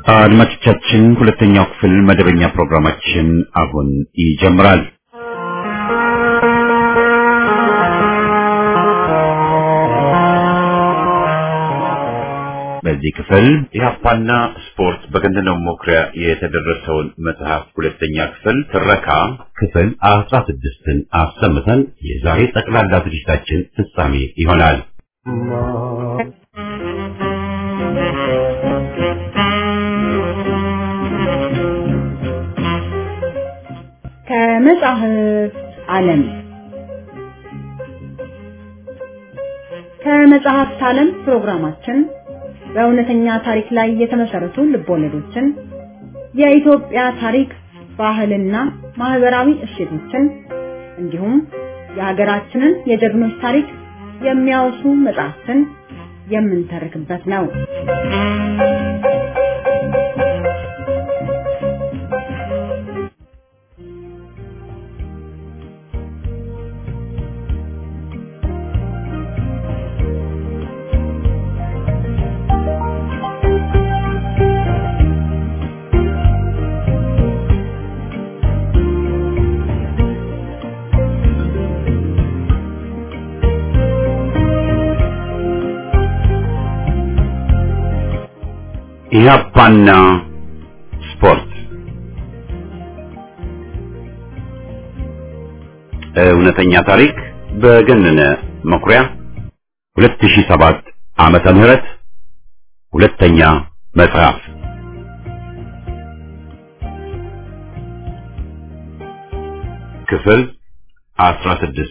አድማጮቻችን ሁለተኛው ክፍል መደበኛ ፕሮግራማችን አሁን ይጀምራል። በዚህ ክፍል ኢህአፓና ስፖርት በገነነው መኩሪያ የተደረሰውን መጽሐፍ ሁለተኛ ክፍል ትረካ ክፍል አስራ ስድስትን አሰምተን የዛሬ ጠቅላላ ዝግጅታችን ፍጻሜ ይሆናል። ከመጽሐፍ ዓለም ከመጽሐፍት ዓለም ፕሮግራማችን በእውነተኛ ታሪክ ላይ የተመሰረቱ ልቦለዶችን፣ የኢትዮጵያ ታሪክ፣ ባህልና ማህበራዊ እሴቶችን እንዲሁም የሀገራችንን የጀግኖች ታሪክ የሚያወሱ መጽሐፍትን የምንተርክበት ነው። ኢህአፓና ስፖርት እውነተኛ ታሪክ በገነነ መኩሪያ 2007 ዓመተ ምህረት ሁለተኛ መጽሐፍ ክፍል 16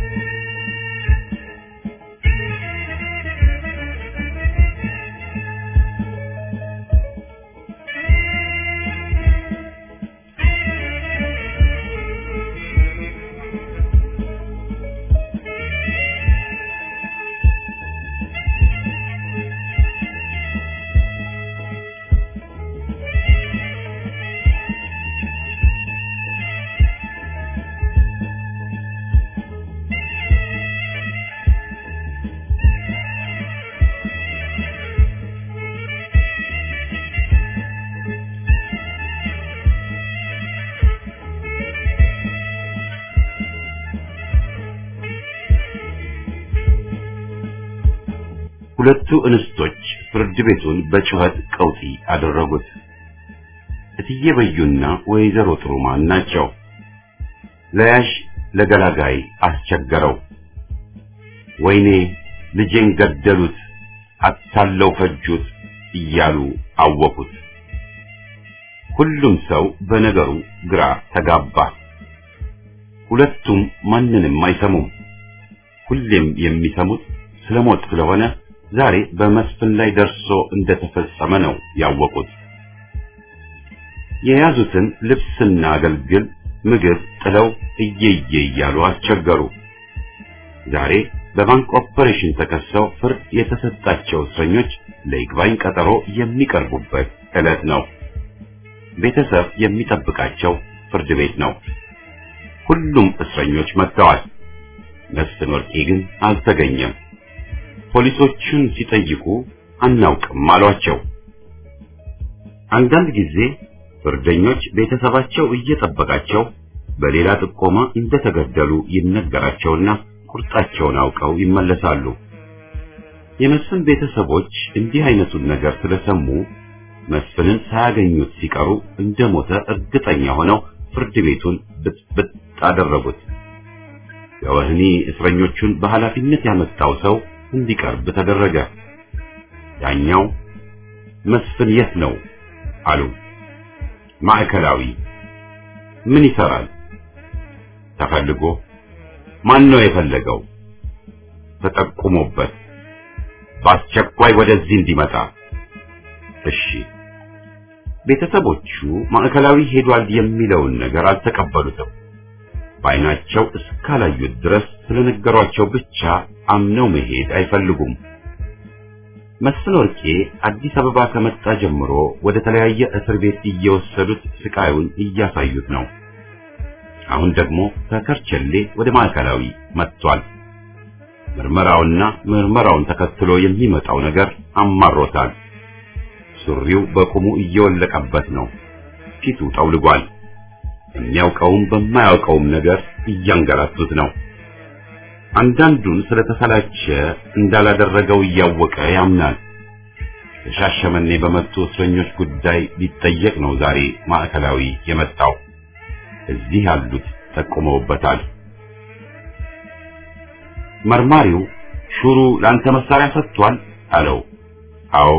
ሁለቱ እንስቶች ፍርድ ቤቱን በጩኸት ቀውጢ አደረጉት። እትዬ በዩና ወይዘሮ ጥሩማን ናቸው። ለያዥ ለገላጋይ አስቸገረው። ወይኔ ልጄን ገደሉት፣ አታለው ፈጁት እያሉ አወቁት። ሁሉም ሰው በነገሩ ግራ ተጋባ። ሁለቱም ማንንም አይሰሙም። ሁሌም የሚሰሙት ስለሞት ስለሆነ ዛሬ በመስፍን ላይ ደርሶ እንደተፈጸመ ነው ያወቁት። የያዙትን ልብስና አገልግል ምግብ ጥለው እየየ እያሉ አስቸገሩ። ዛሬ በባንክ ኦፐሬሽን ተከሰው ፍርድ የተሰጣቸው እስረኞች ለይግባኝ ቀጠሮ የሚቀርቡበት ዕለት ነው። ቤተሰብ የሚጠብቃቸው ፍርድ ቤት ነው። ሁሉም እስረኞች መጥተዋል። መስፍን ወርቄ ግን አልተገኘም። ፖሊሶቹን ሲጠይቁ አናውቅም አሏቸው። አንዳንድ ጊዜ ፍርደኞች ቤተሰባቸው እየጠበቃቸው በሌላ ጥቆማ እንደተገደሉ ይነገራቸውና ቁርጣቸውን አውቀው ይመለሳሉ። የመስፍን ቤተሰቦች እንዲህ አይነቱን ነገር ስለሰሙ መስፍንን ሳያገኙት ሲቀሩ እንደሞተ እርግጠኛ ሆነው ፍርድ ቤቱን ብጥብጥ አደረጉት። የወህኒ እስረኞቹን በኃላፊነት ያመጣው ሰው እንዲቀርብ ተደረገ። ዳኛው መስፍን የት ነው አሉ። ማዕከላዊ። ምን ይሰራል? ተፈልጎ። ማን ነው የፈለገው? ተጠቁሞበት። በአስቸኳይ ወደዚህ እንዲመጣ። እሺ። ቤተሰቦቹ ማዕከላዊ ሄዷል የሚለውን ነገር አልተቀበሉትም። በዓይናቸው እስካላዩት ድረስ ስለነገሯቸው ብቻ አምነው መሄድ አይፈልጉም። መስፍን ወርቄ አዲስ አበባ ከመጣ ጀምሮ ወደ ተለያየ እስር ቤት እየወሰዱት ስቃዩን እያሳዩት ነው። አሁን ደግሞ ከከርቸሌ ወደ ማዕከላዊ መጥቷል። ምርመራውና ምርመራውን ተከትሎ የሚመጣው ነገር አማሮታል። ሱሪው በቁሙ እየወለቀበት ነው። ፊቱ ጠውልጓል። የሚያውቀውም በማያውቀውም ነገር እያንገላቱት ነው። አንዳንዱን ስለተሰላቸ እንዳላደረገው እያወቀ ያምናል። ከሻሸመኔ በመጡ እስረኞች ጉዳይ ሊጠየቅ ነው ዛሬ ማዕከላዊ የመጣው። እዚህ ያሉት ጠቁመውበታል። መርማሪው ሹሩ ለአንተ መሳሪያ ሰጥቷል አለው። አዎ።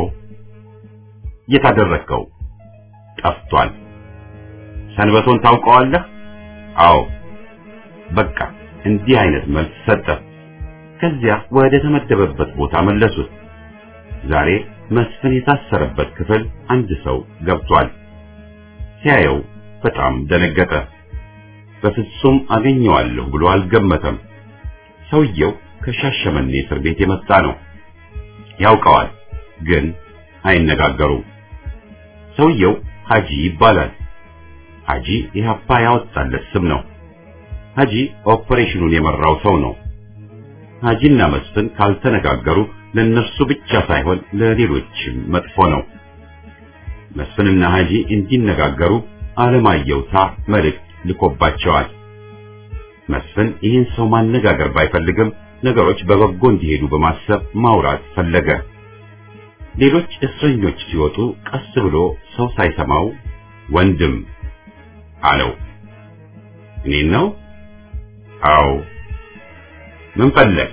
የታደረከው ጠፍቷል። ሰንበቶን ታውቀዋለህ? አዎ። በቃ እንዲህ አይነት መልስ ሰጠ። ከዚያ ወደ ተመደበበት ቦታ መለሱት። ዛሬ መስፍን የታሰረበት ክፍል አንድ ሰው ገብቷል። ሲያየው በጣም ደነገጠ። በፍጹም አገኘዋለሁ ብሎ አልገመተም። ሰውየው ከሻሸመኔ እስር ቤት የመጣ ነው። ያውቀዋል፣ ግን አይነጋገሩም። ሰውየው ሀጂ ይባላል። ሀጂ ኢህአፓ ያወጣለት ስም ነው። ሀጂ ኦፐሬሽኑን የመራው ሰው ነው። ሀጂና መስፍን ካልተነጋገሩ ለነርሱ ብቻ ሳይሆን ለሌሎችም መጥፎ ነው። መስፍንና ሀጂ እንዲነጋገሩ አለማየሁታ መልእክት ልኮባቸዋል። መስፍን ይህን ሰው ማነጋገር ባይፈልግም ነገሮች በበጎ እንዲሄዱ በማሰብ ማውራት ፈለገ። ሌሎች እስረኞች ሲወጡ ቀስ ብሎ ሰው ሳይሰማው ወንድም አለው። እኔን ነው? አዎ። ምን ፈለግ?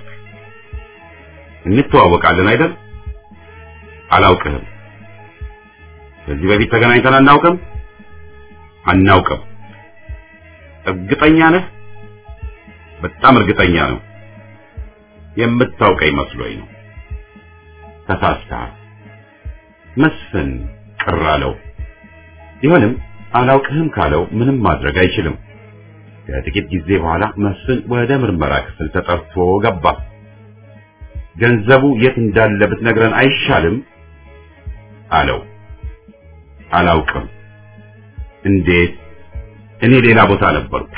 እንተዋወቃለን አይደል? አላውቅህም። ከዚህ በፊት ተገናኝተን አናውቅም? አናውቅም። እርግጠኛ ነህ? በጣም እርግጠኛ ነው። የምታውቀኝ መስሎኝ ነው። ተሳስተሃል። መስፍን ቅር አለው። ቢሆንም አላውቅህም ካለው ምንም ማድረግ አይችልም። ከጥቂት ጊዜ በኋላ መስፍን ወደ ምርመራ ክፍል ተጠርቶ ገባ። ገንዘቡ የት እንዳለ ብትነግረን አይሻልም? አለው። አላውቅም። እንዴት? እኔ ሌላ ቦታ ነበርኩ።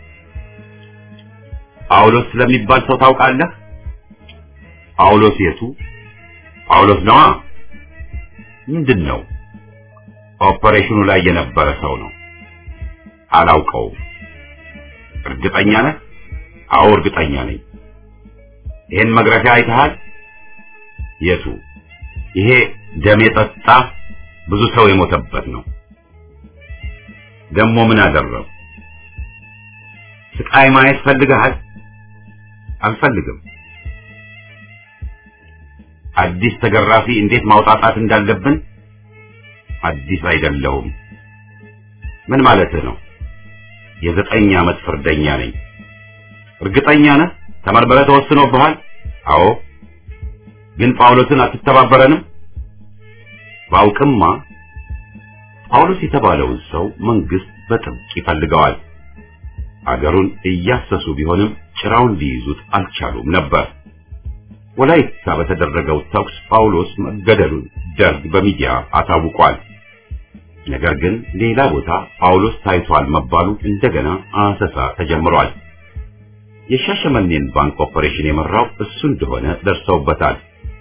ጳውሎስ ስለሚባል ሰው ታውቃለህ? ጳውሎስ የቱ? ጳውሎስ ነዋ። ምንድን ነው? ኦፐሬሽኑ ላይ የነበረ ሰው ነው። አላውቀውም። እርግጠኛ ነህ? አዎ እርግጠኛ ነኝ። ይሄን መግረፊያ አይተሃል? የቱ? ይሄ ደም የጠጣ ብዙ ሰው የሞተበት ነው። ደግሞ ምን አደረው? ስቃይ ማየት ፈልገሃል? አልፈልግም። አዲስ ተገራፊ እንዴት ማውጣጣት እንዳለብን አዲስ አይደለሁም። ምን ማለትህ ነው? የዘጠኝ ዓመት ፍርደኛ ነኝ። እርግጠኛ ነህ? ተመርምረህ ተወስኖብሃል? አዎ። ግን ጳውሎስን አትተባበረንም? ባውቅማ ጳውሎስ የተባለውን ሰው መንግስት በጥብቅ ይፈልገዋል። አገሩን እያሰሱ ቢሆንም ጭራውን ሊይዙት አልቻሉም ነበር። ወላይታ በተደረገው ተኩስ ጳውሎስ መገደሉን ደርግ በሚዲያ አሳውቋል። ነገር ግን ሌላ ቦታ ጳውሎስ ታይቷል መባሉ እንደገና አሰሳ ተጀምሯል። የሻሸመኔን ባንክ ኦፐሬሽን የመራው እሱ እንደሆነ ደርሰውበታል።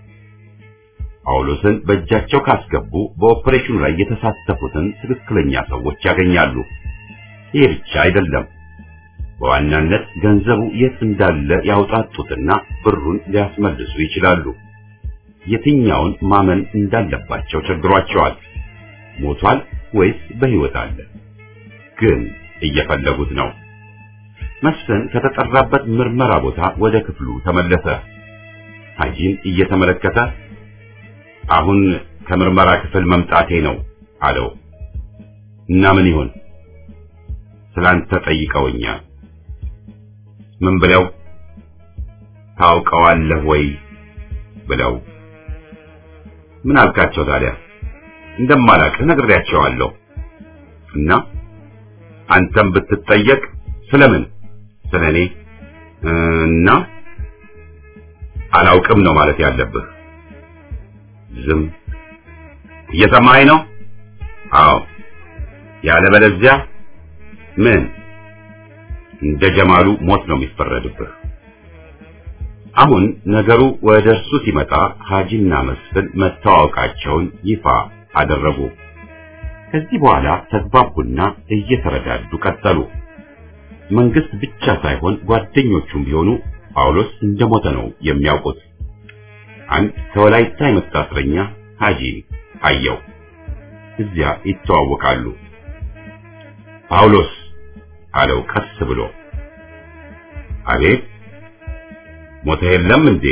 ጳውሎስን በእጃቸው ካስገቡ በኦፐሬሽኑ ላይ የተሳተፉትን ትክክለኛ ሰዎች ያገኛሉ። ይህ ብቻ አይደለም። በዋናነት ገንዘቡ የት እንዳለ ያውጣጡትና ብሩን ሊያስመልሱ ይችላሉ። የትኛውን ማመን እንዳለባቸው ቸግሯቸዋል። ሞቷል ወይስ በሕይወት አለ? ግን እየፈለጉት ነው። መስፍን ከተጠራበት ምርመራ ቦታ ወደ ክፍሉ ተመለሰ። ሀጂን እየተመለከተ አሁን ከምርመራ ክፍል መምጣቴ ነው አለው። እና ምን ይሆን? ስላንተ ጠይቀውኛል። ምን ብለው? ታውቀዋለህ ወይ ብለው። ምን አልካቸው ታዲያ? እንደማላውቅህ ነግሬያቸዋለሁ። እና አንተም ብትጠየቅ ስለምን? ስለኔ እና አላውቅም ነው ማለት ያለብህ። ዝም እየሰማኸኝ ነው? አዎ። ያለበለዚያ ምን እንደ ጀማሉ ሞት ነው የሚፈረድብህ። አሁን ነገሩ ወደ እርሱ ሲመጣ ሀጂና መስፍን መተዋወቃቸውን ይፋ አደረጉ። ከዚህ በኋላ ተግባቡና እየተረዳዱ ቀጠሉ። መንግስት ብቻ ሳይሆን ጓደኞቹም ቢሆኑ ጳውሎስ እንደሞተ ነው የሚያውቁት። አንድ ከወላይታ የመጣ እስረኛ ሀጂ አየው። እዚያ ይተዋወቃሉ። ጳውሎስ አለው ቀስ ብሎ። አቤት ሞተ የለም እንዴ?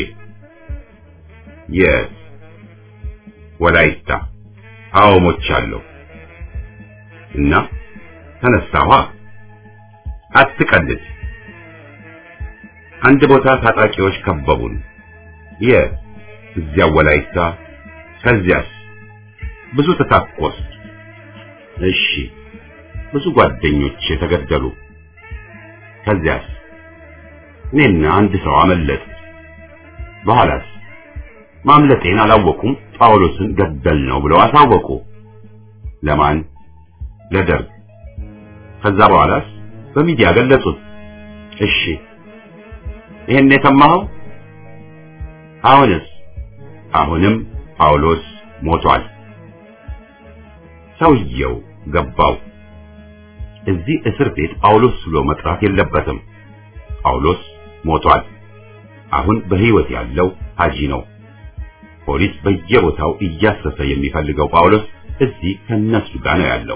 የት? ወላይታ። አዎ ሞቻለሁ። እና ተነሳኋ። አትቀልድ። አንድ ቦታ ታጣቂዎች ከበቡን። የት? እዚያ ወላይታ። ከዚያስ? ብዙ ተታኮስ። እሺ። ብዙ ጓደኞች የተገደሉ። ከዚያስ? እኔና አንድ ሰው አመለጥ። በኋላስ? ማምለጤን አላወቁም። ጳውሎስን ገደል ነው ብለው አሳወቁ። ለማን? ለደርግ። ከዛ በኋላስ? በሚዲያ ገለጹት። እሺ። ይሄን የሰማኸው? አሁንስ? አሁንም ጳውሎስ ሞቷል። ሰውየው ገባው። እዚህ እስር ቤት ጳውሎስ ብሎ መጥራት የለበትም። ጳውሎስ ሞቷል። አሁን በሕይወት ያለው ሀጂ ነው። ፖሊስ በየቦታው እያሰሰ የሚፈልገው ጳውሎስ እዚህ ከነሱ ጋር ነው ያለው።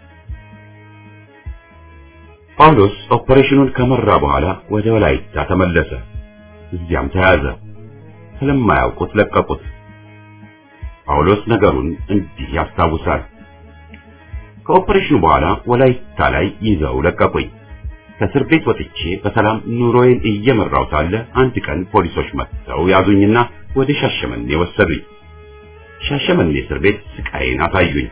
ጳውሎስ ኦፐሬሽኑን ከመራ በኋላ ወደ ወላይታ ተመለሰ። እዚያም ተያዘ። ስለማያውቁት ለቀቁት። ጳውሎስ ነገሩን እንዲህ ያስታውሳል። ከኦፐሬሽኑ በኋላ ወላይታ ላይ ይዘው ለቀቁኝ። ከእስር ቤት ወጥቼ በሰላም ኑሮዬን እየመራው ሳለ አንድ ቀን ፖሊሶች መጥተው ያዙኝና ወደ ሻሸመኔ ወሰዱኝ። ሻሸመኔ እስር ቤት ስቃይን አሳዩኝ።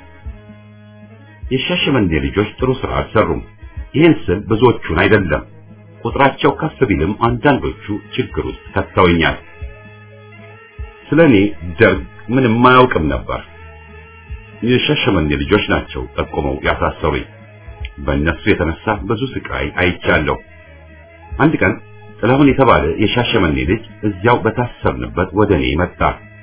የሻሸመኔ ልጆች ጥሩ ስራ አልሰሩም። ይህን ስል ብዙዎቹን አይደለም፣ ቁጥራቸው ከፍ ቢልም አንዳንዶቹ ችግር ውስጥ ከተውኛል። ስለኔ ደርግ ምንም አያውቅም ነበር። የሻሸመኔ ልጆች ናቸው ጠቁመው ያሳሰሩኝ። በእነሱ የተነሳ ብዙ ስቃይ አይቻለሁ። አንድ ቀን ጥላሁን የተባለ የሻሸመኔ ልጅ እዚያው በታሰርንበት ወደ እኔ መጣ።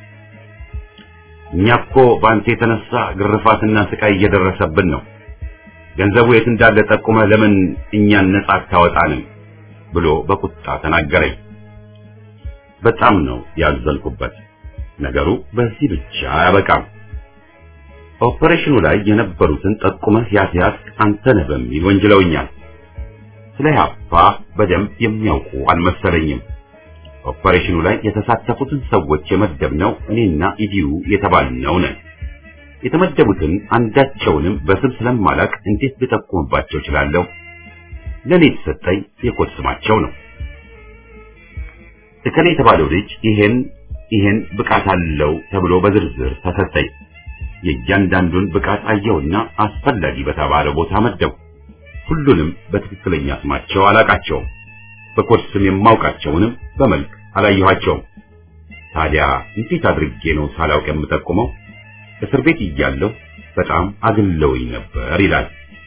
እኛ እኮ በአንተ የተነሳ ግርፋትና ስቃይ እየደረሰብን ነው። ገንዘቡ የት እንዳለ ጠቁመህ ለምን እኛን ነጻ አታወጣንም? ብሎ በቁጣ ተናገረኝ። በጣም ነው ያዘንኩበት። ነገሩ በዚህ ብቻ አያበቃም። ኦፐሬሽኑ ላይ የነበሩትን ጠቁመህ ያስያዝክ አንተ ነህ በሚል ወንጅለውኛል። ስለ ኢህአፓ በደንብ የሚያውቁ አልመሰለኝም። ኦፐሬሽኑ ላይ የተሳተፉትን ሰዎች የመደብነው እኔና ኢዲዩ የተባልነው ነን። የተመደቡትን አንዳቸውንም በስም ስለማላቅ እንዴት ልጠቁምባቸው እችላለሁ? ለኔ የተሰጠኝ የኮድ ስማቸው ነው። እከሌ የተባለው ልጅ ይሄን ይሄን ብቃት አለው ተብሎ በዝርዝር ተሰጠኝ። የእያንዳንዱን ብቃት አየውና አስፈላጊ በተባለ ቦታ መደቡ። ሁሉንም በትክክለኛ ስማቸው አላቃቸውም። በኮድ ስም የማውቃቸውንም በመልክ አላየኋቸውም። ታዲያ እንዴት አድርጌ ነው ሳላውቅ የምጠቁመው? እስር ቤት እያለሁ በጣም አግለውኝ ነበር ይላል።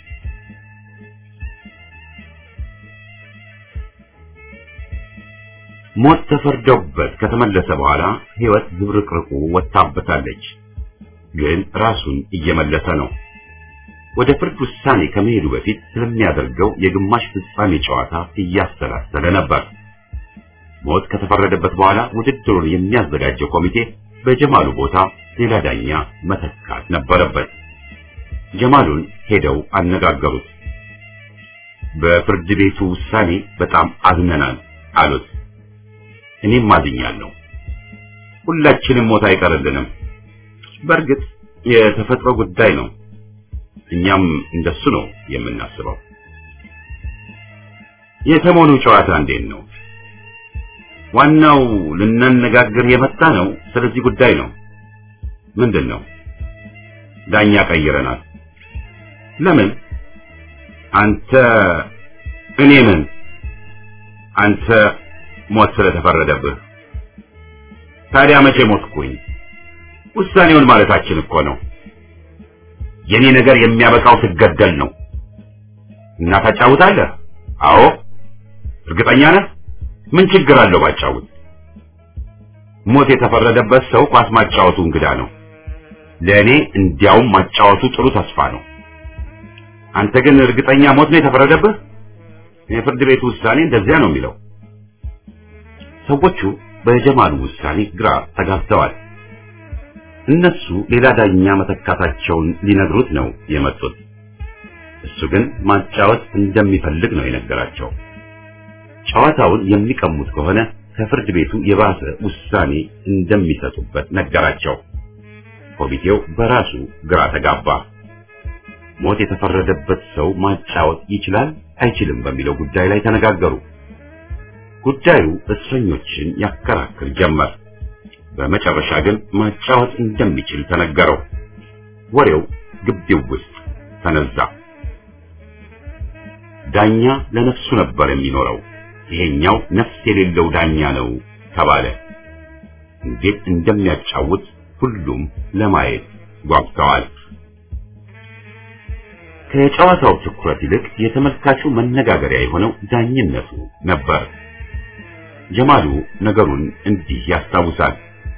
ሞት ተፈርዶበት ከተመለሰ በኋላ ሕይወት ዝብርቅርቁ ወጣበታለች። ግን ራሱን እየመለሰ ነው። ወደ ፍርድ ውሳኔ ከመሄዱ በፊት ስለሚያደርገው የግማሽ ፍጻሜ ጨዋታ እያሰላሰለ ነበር። ሞት ከተፈረደበት በኋላ ውድድሩን የሚያዘጋጀው ኮሚቴ በጀማሉ ቦታ ሌላ ዳኛ መተካት ነበረበት። ጀማሉን ሄደው አነጋገሩት። በፍርድ ቤቱ ውሳኔ በጣም አዝነናል አሉት። እኔም አዝኛለሁ። ሁላችንም ሞት አይቀርልንም። በእርግጥ የተፈጥሮ ጉዳይ ነው። እኛም እንደሱ ነው የምናስበው። የሰሞኑ ጨዋታ እንዴት ነው? ዋናው ልናነጋግር የመጣ ነው ስለዚህ ጉዳይ ነው። ምንድን ነው? ዳኛ ቀይረናል። ለምን? አንተ እኔ ምን? አንተ ሞት ስለተፈረደብህ። ታዲያ መቼ ሞትኩኝ? ውሳኔውን ማለታችን እኮ ነው። የኔ ነገር የሚያበቃው ስገደል ነው። እና ታጫውታለህ? አዎ። እርግጠኛ ነህ? ምን ችግር አለው ባጫውት? ሞት የተፈረደበት ሰው ኳስ ማጫወቱ እንግዳ ነው። ለእኔ እንዲያውም ማጫወቱ ጥሩ ተስፋ ነው። አንተ ግን እርግጠኛ ሞት ነው የተፈረደብህ? የፍርድ ቤቱ ውሳኔ እንደዚያ ነው የሚለው። ሰዎቹ በጀማሉ ውሳኔ ግራ ተጋብተዋል። እነሱ ሌላ ዳኛ መተካታቸውን ሊነግሩት ነው የመጡት። እሱ ግን ማጫወት እንደሚፈልግ ነው የነገራቸው። ጨዋታውን የሚቀሙት ከሆነ ከፍርድ ቤቱ የባሰ ውሳኔ እንደሚሰጡበት ነገራቸው። ኮሚቴው በራሱ ግራ ተጋባ። ሞት የተፈረደበት ሰው ማጫወት ይችላል አይችልም በሚለው ጉዳይ ላይ ተነጋገሩ። ጉዳዩ እስረኞችን ያከራክር ጀመር። በመጨረሻ ግን ማጫወት እንደሚችል ተነገረው። ወሬው ግቢው ውስጥ ተነዛ። ዳኛ ለነፍሱ ነበር የሚኖረው፣ ይሄኛው ነፍስ የሌለው ዳኛ ነው ተባለ። እንዴት እንደሚያጫውት ሁሉም ለማየት ጓጉተዋል። ከጨዋታው ትኩረት ይልቅ የተመልካቹ መነጋገሪያ የሆነው ዳኝነቱ ነበር። ጀማሉ ነገሩን እንዲህ ያስታውሳል።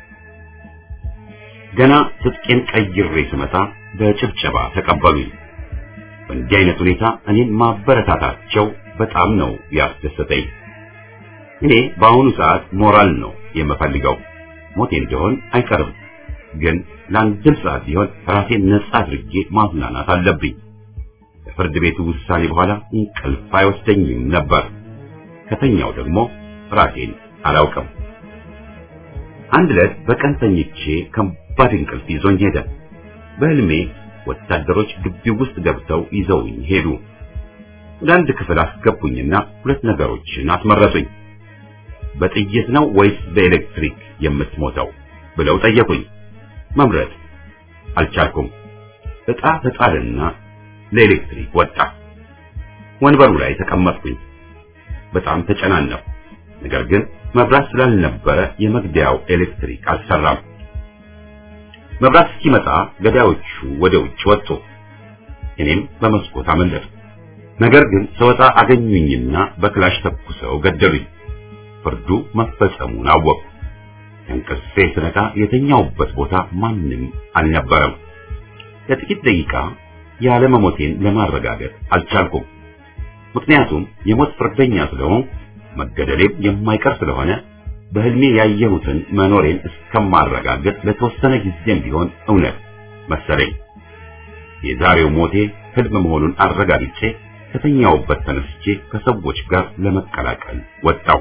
ገና ትጥቄን ቀይሬ ስመጣ በጭብጨባ ተቀበሉኝ። በእንዲህ አይነት ሁኔታ እኔን ማበረታታቸው በጣም ነው ያስደሰተኝ። እኔ በአሁኑ ሰዓት ሞራል ነው የምፈልገው። ሞቴ እንደሆን አይቀርም፣ ግን ለአንድም ሰዓት ቢሆን ራሴን ነጻ አድርጌ ማዝናናት አለብኝ። ከፍርድ ቤቱ ውሳኔ በኋላ እንቅልፍ አይወስደኝም ነበር። ከተኛው ደግሞ ራሴን አላውቅም። አንድ ዕለት በቀን ተኝቼ ከባድ እንቅልፍ ይዞኝ ሄደ። በህልሜ ወታደሮች ግቢው ውስጥ ገብተው ይዘውኝ ሄዱ። ወደ አንድ ክፍል አስገቡኝና ሁለት ነገሮችን አስመረጡኝ። በጥይት ነው ወይስ በኤሌክትሪክ የምትሞተው ብለው ጠየቁኝ። መምረጥ አልቻልኩም። ዕጣ ተጣልና ለኤሌክትሪክ ወጣ። ወንበሩ ላይ ተቀመጥኩኝ። በጣም ተጨናነኩ። ነገር ግን መብራት ስላልነበረ የመግደያው ኤሌክትሪክ አልሰራም። መብራት እስኪመጣ ገዳዮቹ ወደ ውጭ ወጡ። እኔም በመስኮት አመለጥኩ። ነገር ግን ስወጣ አገኙኝና በክላሽ ተኩሰው ገደሉኝ። ፍርዱ መፈጸሙን አወቅኩ። እንቅልፌ ስነቃ የተኛውበት ቦታ ማንም አልነበረም። ለጥቂት ደቂቃ ያለመሞቴን ለማረጋገጥ አልቻልኩም። ምክንያቱም የሞት ፍርደኛ ስለሆንኩ መገደሌም የማይቀር ስለሆነ በህልሜ ያየሁትን መኖሬን እስከማረጋገጥ ለተወሰነ ጊዜም ቢሆን እውነት መሰለኝ። የዛሬው ሞቴ ህልም መሆኑን አረጋግጬ ከተኛውበት ተነስቼ ከሰዎች ጋር ለመቀላቀል ወጣው።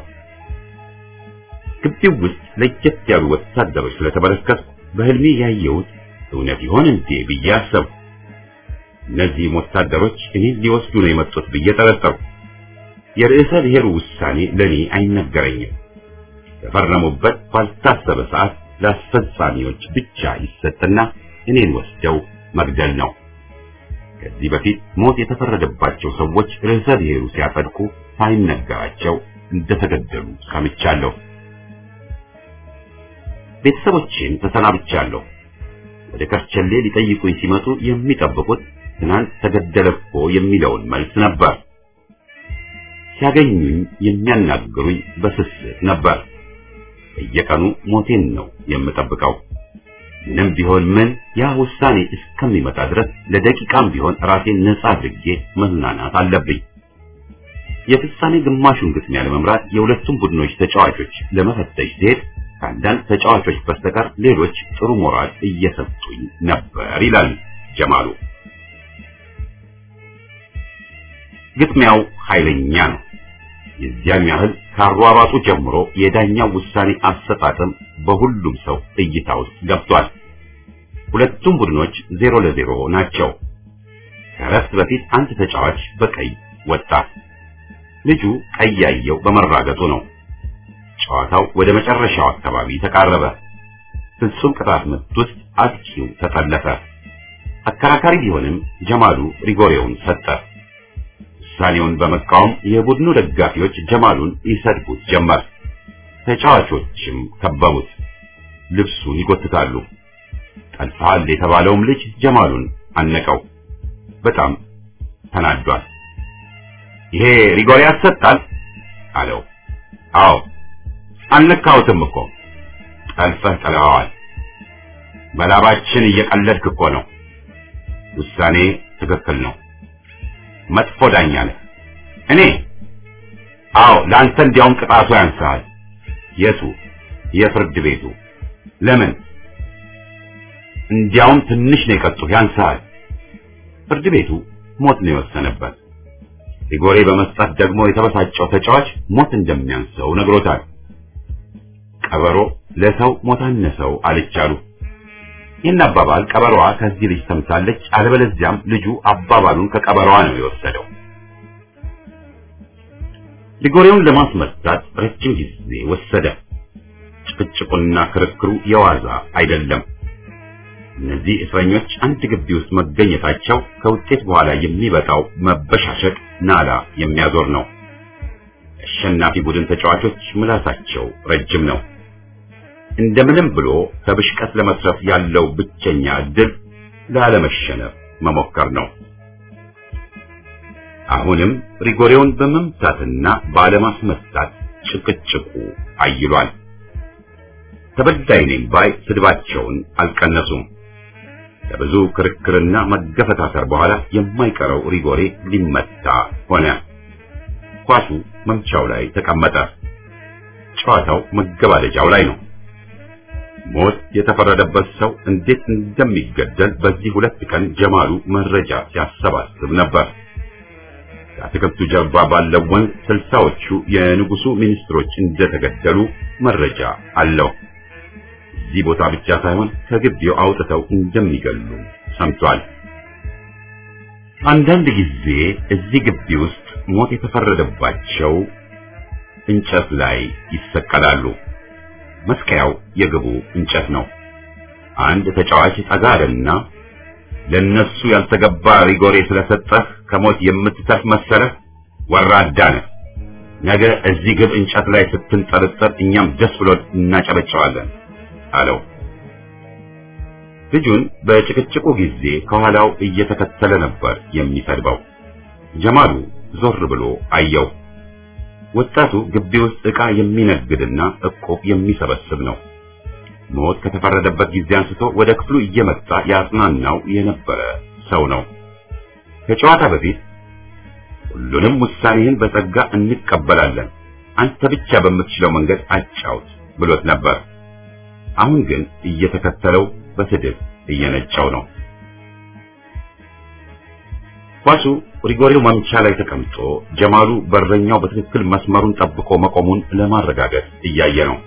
ግቢው ውስጥ ለየት ያሉ ወታደሮች ስለተመለከትኩ በህልሜ ያየሁት እውነት ይሆን እንዴ ብዬ አሰብኩ። እነዚህም ወታደሮች እኔን ሊወስዱ ነው የመጡት ብዬ ጠረጠርኩ። የርዕሰ ብሔሩ ውሳኔ ለኔ አይነገረኝም። የፈረሙበት ባልታሰበ ሰዓት ለአስፈጻሚዎች ብቻ ይሰጥና እኔን ወስደው መግደል ነው። ከዚህ በፊት ሞት የተፈረደባቸው ሰዎች ርዕሰ ብሔሩ ሲያጸድቁ ሳይነገራቸው እንደተገደሉ ሰምቻለሁ። ቤተሰቦቼን ተሰናብቻለሁ። ወደ ከርቸሌ ሊጠይቁኝ ሲመጡ የሚጠብቁት ትናንት ተገደለ እኮ የሚለውን መልስ ነበር። ሲያገኙኝ የሚያናግሩኝ በስስት ነበር። በየቀኑ ሞቴን ነው የምጠብቀው። ምንም ቢሆን ምን ያ ውሳኔ እስከሚመጣ ድረስ ለደቂቃም ቢሆን ራሴን ነጻ አድርጌ መዝናናት አለብኝ። የፍጻሜ ግማሹን ግጥሚያ ለመምራት የሁለቱም ቡድኖች ተጫዋቾች ለመፈተሽ ሲሄድ ከአንዳንድ ተጫዋቾች በስተቀር ሌሎች ጥሩ ሞራል እየሰጡኝ ነበር ይላል ጀማሉ። ግጥሚያው ኃይለኛ ነው። የዚያን ያህል ከአሯሯጡ ጀምሮ የዳኛው ውሳኔ አሰጣጥም በሁሉም ሰው እይታ ውስጥ ገብቷል። ሁለቱም ቡድኖች ዜሮ ለዜሮ ናቸው። ከረፍት በፊት አንድ ተጫዋች በቀይ ወጣ። ልጁ ቀይ ያየው በመራገጡ ነው። ጨዋታው ወደ መጨረሻው አካባቢ ተቃረበ። ፍጹም ቅጣት ምት ውስጥ አጥቂው ተጠለፈ። አከራካሪ ቢሆንም ጀማሉ ሪጎሬውን ሰጠ። ውሳኔውን በመቃወም የቡድኑ ደጋፊዎች ጀማሉን ይሰድቡት ጀመር። ተጫዋቾችም ከበቡት፣ ልብሱን ይጎትታሉ። ጠልፈሃል የተባለውም ልጅ ጀማሉን አነቀው። በጣም ተናዷል። ይሄ ሪጎሬ ያሰጣል አለው። አዎ አልነካሁትም እኮ ጠልፈህ ጥለኸዋል። በላባችን እየቀለድክ እኮ ነው። ውሳኔ ትክክል ነው። መጥፎ ዳኛ ነህ። እኔ አዎ፣ ለአንተ እንዲያውም ቅጣቱ ያንስሃል። የቱ? የፍርድ ቤቱ። ለምን? እንዲያውም ትንሽ ነው የቀጡህ፣ ያንስሃል። ፍርድ ቤቱ ሞት ነው የወሰነበት። ሪጎሬ በመስጠት ደግሞ የተበሳጨው ተጫዋች ሞት እንደሚያንሰው ነግሮታል። ቀበሮ ለሰው ሞት አነሰው አለቻሉ። ይህን አባባል ቀበሮዋ ከዚህ ልጅ ሰምታለች። አለበለዚያም ልጁ አባባሉን ከቀበሮዋ ነው የወሰደው። ሊጎሬውን ለማስመታት ረጅም ጊዜ ወሰደ። ጭቅጭቁና ክርክሩ የዋዛ አይደለም። እነዚህ እስረኞች አንድ ግቢ ውስጥ መገኘታቸው ከውጤት በኋላ የሚበጣው መበሻሸቅ ናላ የሚያዞር ነው። አሸናፊ ቡድን ተጫዋቾች ምላሳቸው ረጅም ነው። እንደምንም ብሎ ከብሽቀት ለመስረፍ ያለው ብቸኛ እድል ላለመሸነፍ መሞከር ነው። አሁንም ሪጎሬውን በመምታትና ባለማስመታት ጭቅጭቁ አይሏል። ተበዳይ ነኝ ባይ ስድባቸውን አልቀነሱም። ከብዙ ክርክርና መገፈታተር በኋላ የማይቀረው ሪጎሬ ሊመታ ሆነ። ኳሱ መምቻው ላይ ተቀመጠ። ጨዋታው መገባደጃው ላይ ነው። ሞት የተፈረደበት ሰው እንዴት እንደሚገደል በዚህ ሁለት ቀን ጀማሉ መረጃ ሲያሰባስብ ነበር። ከአትክልቱ ጀርባ ባለው ወንዝ ስልሳዎቹ የንጉሱ ሚኒስትሮች እንደተገደሉ መረጃ አለው። እዚህ ቦታ ብቻ ሳይሆን ከግቢው አውጥተው እንደሚገሉ ሰምቷል። አንዳንድ ጊዜ እዚህ ግቢ ውስጥ ሞት የተፈረደባቸው እንጨት ላይ ይሰቀላሉ። መስቀያው የግቡ እንጨት ነው። አንድ ተጫዋች ጠጋ አለና ለነሱ ያልተገባ ሪጎሬ ስለሰጠህ ከሞት የምትተርፍ መሰለህ? ወራዳ ነህ። ነገ እዚህ ግብ እንጨት ላይ ስትንጠለጠል እኛም ደስ ብሎን እናጨበጨዋለን አለው። ልጁን በጭቅጭቁ ጊዜ ከኋላው እየተከተለ ነበር የሚሰድበው። ጀማሉ ዞር ብሎ አየው። ወጣቱ ግቢ ውስጥ ዕቃ የሚነግድና እቁብ የሚሰበስብ ነው። ሞት ከተፈረደበት ጊዜ አንስቶ ወደ ክፍሉ እየመጣ ያጽናናው የነበረ ሰው ነው። ከጨዋታ በፊት ሁሉንም ውሳኔህን በጸጋ እንቀበላለን፣ አንተ ብቻ በምትችለው መንገድ አጫውት ብሎት ነበር። አሁን ግን እየተከተለው በስድብ እየነጫው ነው። ኳሱ ሪጎሬው መምቻ ላይ ተቀምጦ ጀማሉ በረኛው በትክክል መስመሩን ጠብቆ መቆሙን ለማረጋገጥ እያየ ነው።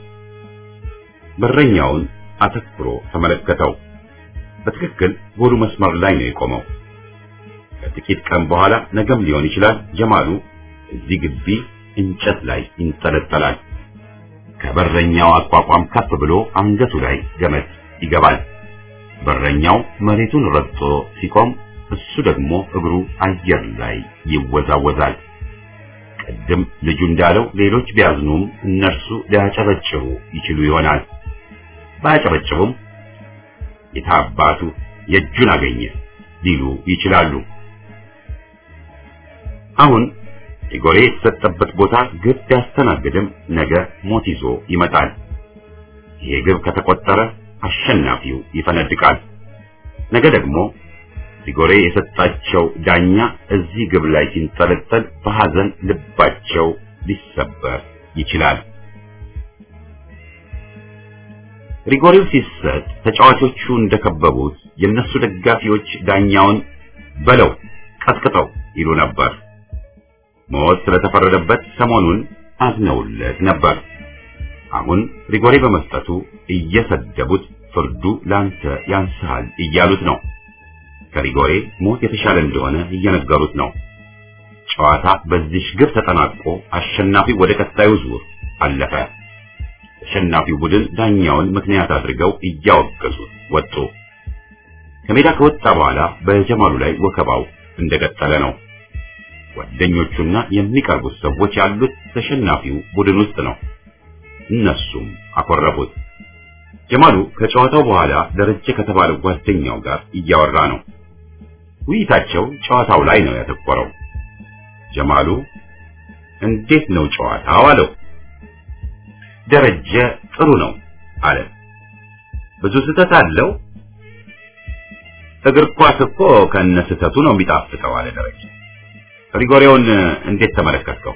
በረኛውን አተኩሮ ተመለከተው። በትክክል ጎሉ መስመር ላይ ነው የቆመው። ከጥቂት ቀን በኋላ ነገም ሊሆን ይችላል ጀማሉ እዚህ ግቢ እንጨት ላይ ይንጠለጠላል። ከበረኛው አቋቋም ከፍ ብሎ አንገቱ ላይ ገመድ ይገባል። በረኛው መሬቱን ረግጦ ሲቆም እሱ ደግሞ እግሩ አየር ላይ ይወዛወዛል። ቅድም ልጁ እንዳለው ሌሎች ቢያዝኑም እነርሱ ሊያጨበጭቡ ይችሉ ይሆናል። ባያጨበጭቡም የታባቱ የእጁን አገኘ ሊሉ ይችላሉ። አሁን ሪጎሬ የተሰጠበት ቦታ ግብ ቢያስተናግድም ነገ ሞት ይዞ ይመጣል። ይሄ ግብ ከተቆጠረ አሸናፊው ይፈነድቃል። ነገ ደግሞ ሪጎሬ የሰጣቸው ዳኛ እዚህ ግብ ላይ ሲንጠለጠል በሐዘን ልባቸው ሊሰበር ይችላል። ሪጎሬው ሲሰጥ ተጫዋቾቹ እንደከበቡት የነሱ ደጋፊዎች ዳኛውን በለው ቀጥቅጠው ይሉ ነበር። ሞት ስለተፈረደበት ሰሞኑን አዝነውለት ነበር። አሁን ሪጎሬ በመስጠቱ እየሰደቡት ፍርዱ ላንተ ያንስሃል እያሉት ነው። ከሪጎሬ ሞት የተሻለ እንደሆነ እየነገሩት ነው። ጨዋታ በዚህ ግብ ተጠናቆ አሸናፊው ወደ ቀጣዩ ዙር አለፈ። ተሸናፊው ቡድን ዳኛውን ምክንያት አድርገው እያወገዙት ወጡ። ከሜዳ ከወጣ በኋላ በጀማሉ ላይ ወከባው እንደቀጠለ ነው። ጓደኞቹና የሚቀርቡት ሰዎች ያሉት ተሸናፊው ቡድን ውስጥ ነው። እነሱም አኮረፉት። ጀማሉ ከጨዋታው በኋላ ደረጀ ከተባለ ጓደኛው ጋር እያወራ ነው። ውይይታቸው ጨዋታው ላይ ነው ያተኮረው። ጀማሉ እንዴት ነው ጨዋታው አለው። ደረጀ ጥሩ ነው አለ። ብዙ ስህተት አለው እግር ኳስ እኮ ከነስተቱ ነው የሚጣፍጠው አለ ደረጀ። ሪጎሬውን እንዴት ተመለከትከው?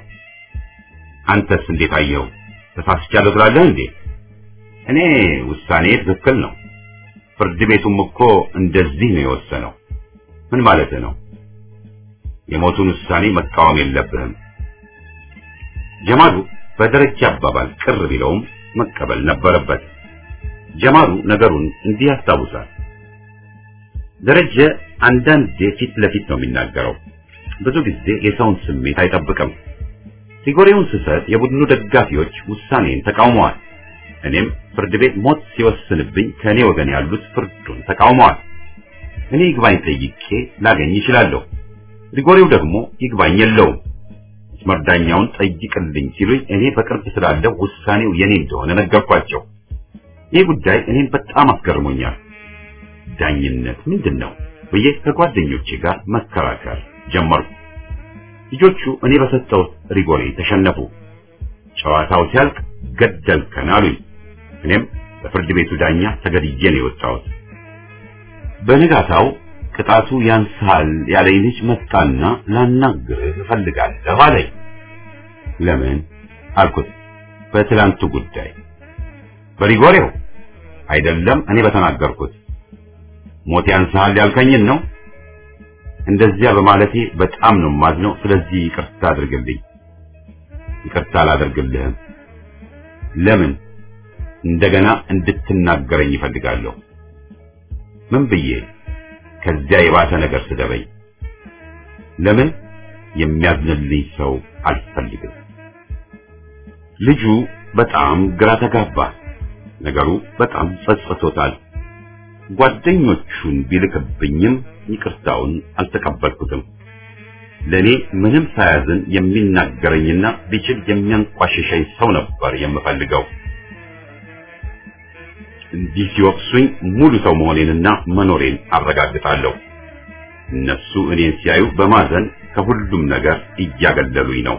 አንተስ እንዴት አየኸው? ተሳስቻለሁ ትላለህ እንዴ? እኔ ውሳኔ ትክክል ነው። ፍርድ ቤቱም እኮ እንደዚህ ነው የወሰነው። ምን ማለት ነው? የሞቱን ውሳኔ መቃወም የለብህም። ጀማሉ በደረጃ አባባል ቅር ቢለውም መቀበል ነበረበት። ጀማሉ ነገሩን እንዲህ ያስታውሳል። ደረጀ አንዳንዴ ፊት ለፊት ነው የሚናገረው። ብዙ ጊዜ የሰውን ስሜት አይጠብቅም። ሪጎሬውን ስሰጥ የቡድኑ ደጋፊዎች ውሳኔን ተቃውመዋል። እኔም ፍርድ ቤት ሞት ሲወስንብኝ ከእኔ ወገን ያሉት ፍርዱን ተቃውመዋል። እኔ ይግባኝ ጠይቄ ላገኝ ይችላለሁ። ሪጎሬው ደግሞ ይግባኝ የለውም። መስመር ዳኛውን ጠይቅልኝ ሲሉኝ እኔ በቅርብ ስላለው ውሳኔው የኔ እንደሆነ ነገርኳቸው። ይህ ጉዳይ እኔን በጣም አስገርሞኛል። ዳኝነት ምንድን ነው ብዬ ከጓደኞቼ ጋር መከራከር ጀመርኩ። ልጆቹ እኔ በሰጠሁት ሪጎሬ ተሸነፉ። ጨዋታው ሲያልቅ ገደልከን አሉኝ። እኔም በፍርድ ቤቱ ዳኛ ተገድዬ ነው የወጣሁት። በንጋታው ቅጣቱ ያንሳል ያለኝ ልጅ መጣና ላናግርህ እፈልጋለሁ አለኝ። ለምን አልኩት። በትላንቱ ጉዳይ በሪጎሬው አይደለም፣ እኔ በተናገርኩት ሞት ያንሳል ያልከኝን ነው። እንደዚያ በማለቴ በጣም ነው የማዝነው። ስለዚህ ይቅርታ አድርግልኝ። ይቅርታ አላደርግልህም። ለምን? እንደገና እንድትናገረኝ ይፈልጋለሁ። ምን ብዬ? ከዚያ የባሰ ነገር ስደበኝ። ለምን? የሚያዝንልኝ ሰው አልፈልግም። ልጁ በጣም ግራ ተጋባ። ነገሩ በጣም ጸጽቶታል። ጓደኞቹን ቢልክብኝም ይቅርታውን አልተቀበልኩትም። ለኔ ምንም ሳያዝን የሚናገረኝና ቢችል የሚያንቋሽሸኝ ሰው ነበር የምፈልገው። እንዲህ ሲወቅሱኝ ሙሉ ሰው መሆኔንና መኖሬን አረጋግጣለሁ። እነሱ እኔን ሲያዩ በማዘን ከሁሉም ነገር እያገለሉኝ ነው።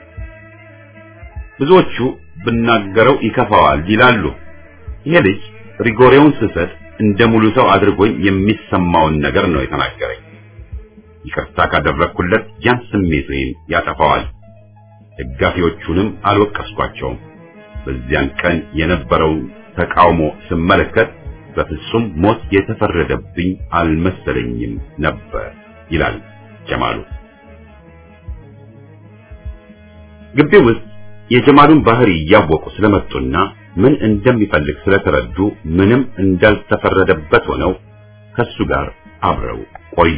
ብዙዎቹ ብናገረው ይከፋዋል ይላሉ። ይሄ ልጅ ሪጎሬውን ስሰጥ እንደ ሙሉ ሰው አድርጎኝ የሚሰማውን ነገር ነው የተናገረኝ። ይቅርታ ካደረግኩለት ያን ስሜቴን ያጠፋዋል። ደጋፊዎቹንም አልወቀስኳቸውም። በዚያን ቀን የነበረውን ተቃውሞ ስመለከት በፍጹም ሞት የተፈረደብኝ አልመሰለኝም ነበር ይላል ጀማሉ። ግቢው ውስጥ የጀማሉን ባህሪ እያወቁ ስለመጡና ምን እንደሚፈልግ ስለተረዱ ምንም እንዳልተፈረደበት ሆነው ከሱ ጋር አብረው ቆዩ።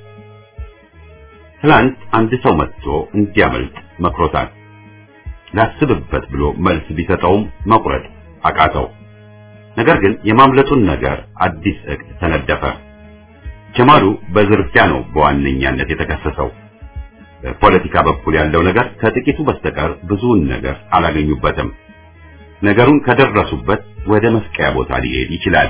ትላንት አንድ ሰው መጥቶ እንዲያመልጥ መክሮታል። ላስብበት ብሎ መልስ ቢሰጠውም መቁረጥ አቃተው። ነገር ግን የማምለጡን ነገር አዲስ እቅድ ተነደፈ። ጀማሉ በዝርፊያ ነው በዋነኛነት የተከሰሰው። በፖለቲካ በኩል ያለው ነገር ከጥቂቱ በስተቀር ብዙውን ነገር አላገኙበትም። ነገሩን ከደረሱበት ወደ መስቀያ ቦታ ሊሄድ ይችላል።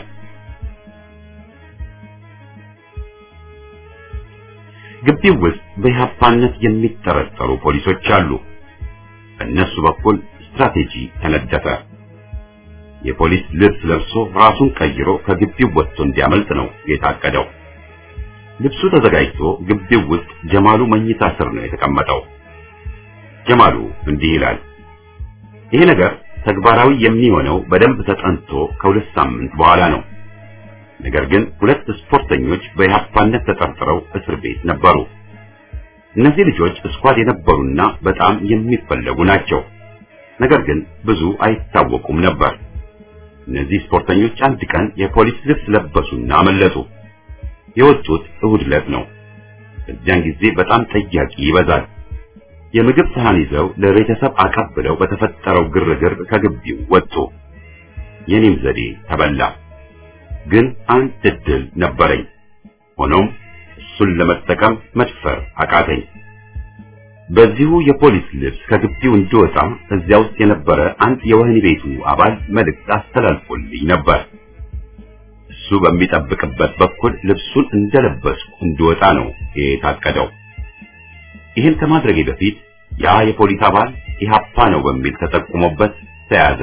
ግቢው ውስጥ በኢህአፓነት የሚጠረጠሩ ፖሊሶች አሉ። በእነሱ በኩል ስትራቴጂ ተነደፈ። የፖሊስ ልብስ ለብሶ ራሱን ቀይሮ ከግቢው ወጥቶ እንዲያመልጥ ነው የታቀደው። ልብሱ ተዘጋጅቶ ግቢው ውስጥ ጀማሉ መኝታ ስር ነው የተቀመጠው። ጀማሉ እንዲህ ይላል። ይሄ ነገር ተግባራዊ የሚሆነው በደንብ ተጠንቶ ከሁለት ሳምንት በኋላ ነው። ነገር ግን ሁለት ስፖርተኞች በኢህአፓነት ተጠርጥረው እስር ቤት ነበሩ። እነዚህ ልጆች ስኳድ የነበሩና በጣም የሚፈለጉ ናቸው። ነገር ግን ብዙ አይታወቁም ነበር። እነዚህ ስፖርተኞች አንድ ቀን የፖሊስ ልብስ ለበሱና አመለጡ። የወጡት እሁድ ዕለት ነው። በዚያን ጊዜ በጣም ጠያቂ ይበዛል። የምግብ ሰሃን ይዘው ለቤተሰብ አቀብለው በተፈጠረው ግርግር ከግቢው ወጡ። የኔም ዘዴ ተበላ። ግን አንድ እድል ነበረኝ። ሆኖም እሱን ለመጠቀም መድፈር አቃተኝ። በዚሁ የፖሊስ ልብስ ከግቢው እንድወጣ እዚያ ውስጥ የነበረ አንድ የወህኒ ቤቱ አባል መልእክት አስተላልፎልኝ ነበር። እሱ በሚጠብቅበት በኩል ልብሱን እንደለበስኩ እንድወጣ ነው የታቀደው። ይህን ከማድረጌ በፊት ያ የፖሊስ አባል ኢህአፓ ነው በሚል ተጠቁሞበት ተያዘ።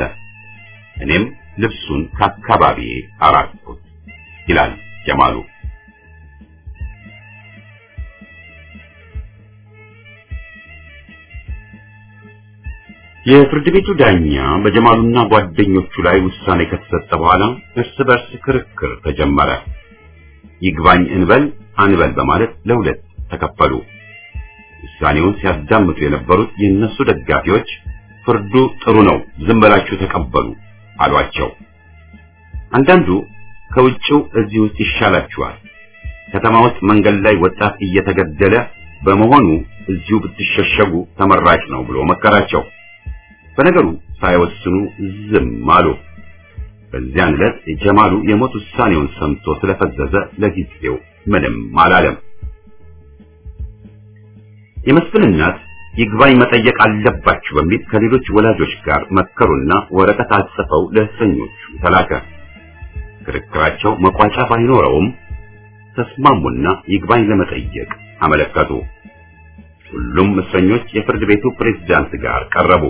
እኔም ልብሱን ከአካባቢዬ አራቅኩት ይላል ጀማሉ። የፍርድ ቤቱ ዳኛ በጀማሉና ጓደኞቹ ላይ ውሳኔ ከተሰጠ በኋላ እርስ በርስ ክርክር ተጀመረ። ይግባኝ እንበል አንበል በማለት ለሁለት ተከፈሉ። ውሳኔውን ሲያዳምጡ የነበሩት የእነሱ ደጋፊዎች ፍርዱ ጥሩ ነው፣ ዝም ብላችሁ ተቀበሉ አሏቸው። አንዳንዱ ከውጭው እዚህ ውስጥ ይሻላችኋል፣ ከተማ ውስጥ መንገድ ላይ ወጣት እየተገደለ በመሆኑ እዚሁ ብትሸሸጉ ተመራጭ ነው ብሎ መከራቸው። በነገሩ ሳይወስኑ ዝም አሉ። በዚያን ዕለት ጀማሉ የሞት ውሳኔውን ሰምቶ ስለፈዘዘ ለጊዜው ምንም አላለም። የመስፍን እናት ይግባኝ መጠየቅ አለባችሁ በሚል ከሌሎች ወላጆች ጋር መከሩና ወረቀት አጽፈው ለእስረኞቹ ተላከ። ክርክራቸው መቋጫ ባይኖረውም ተስማሙና ይግባኝ ለመጠየቅ አመለከቱ። ሁሉም እስረኞች የፍርድ ቤቱ ፕሬዝዳንት ጋር ቀረቡ።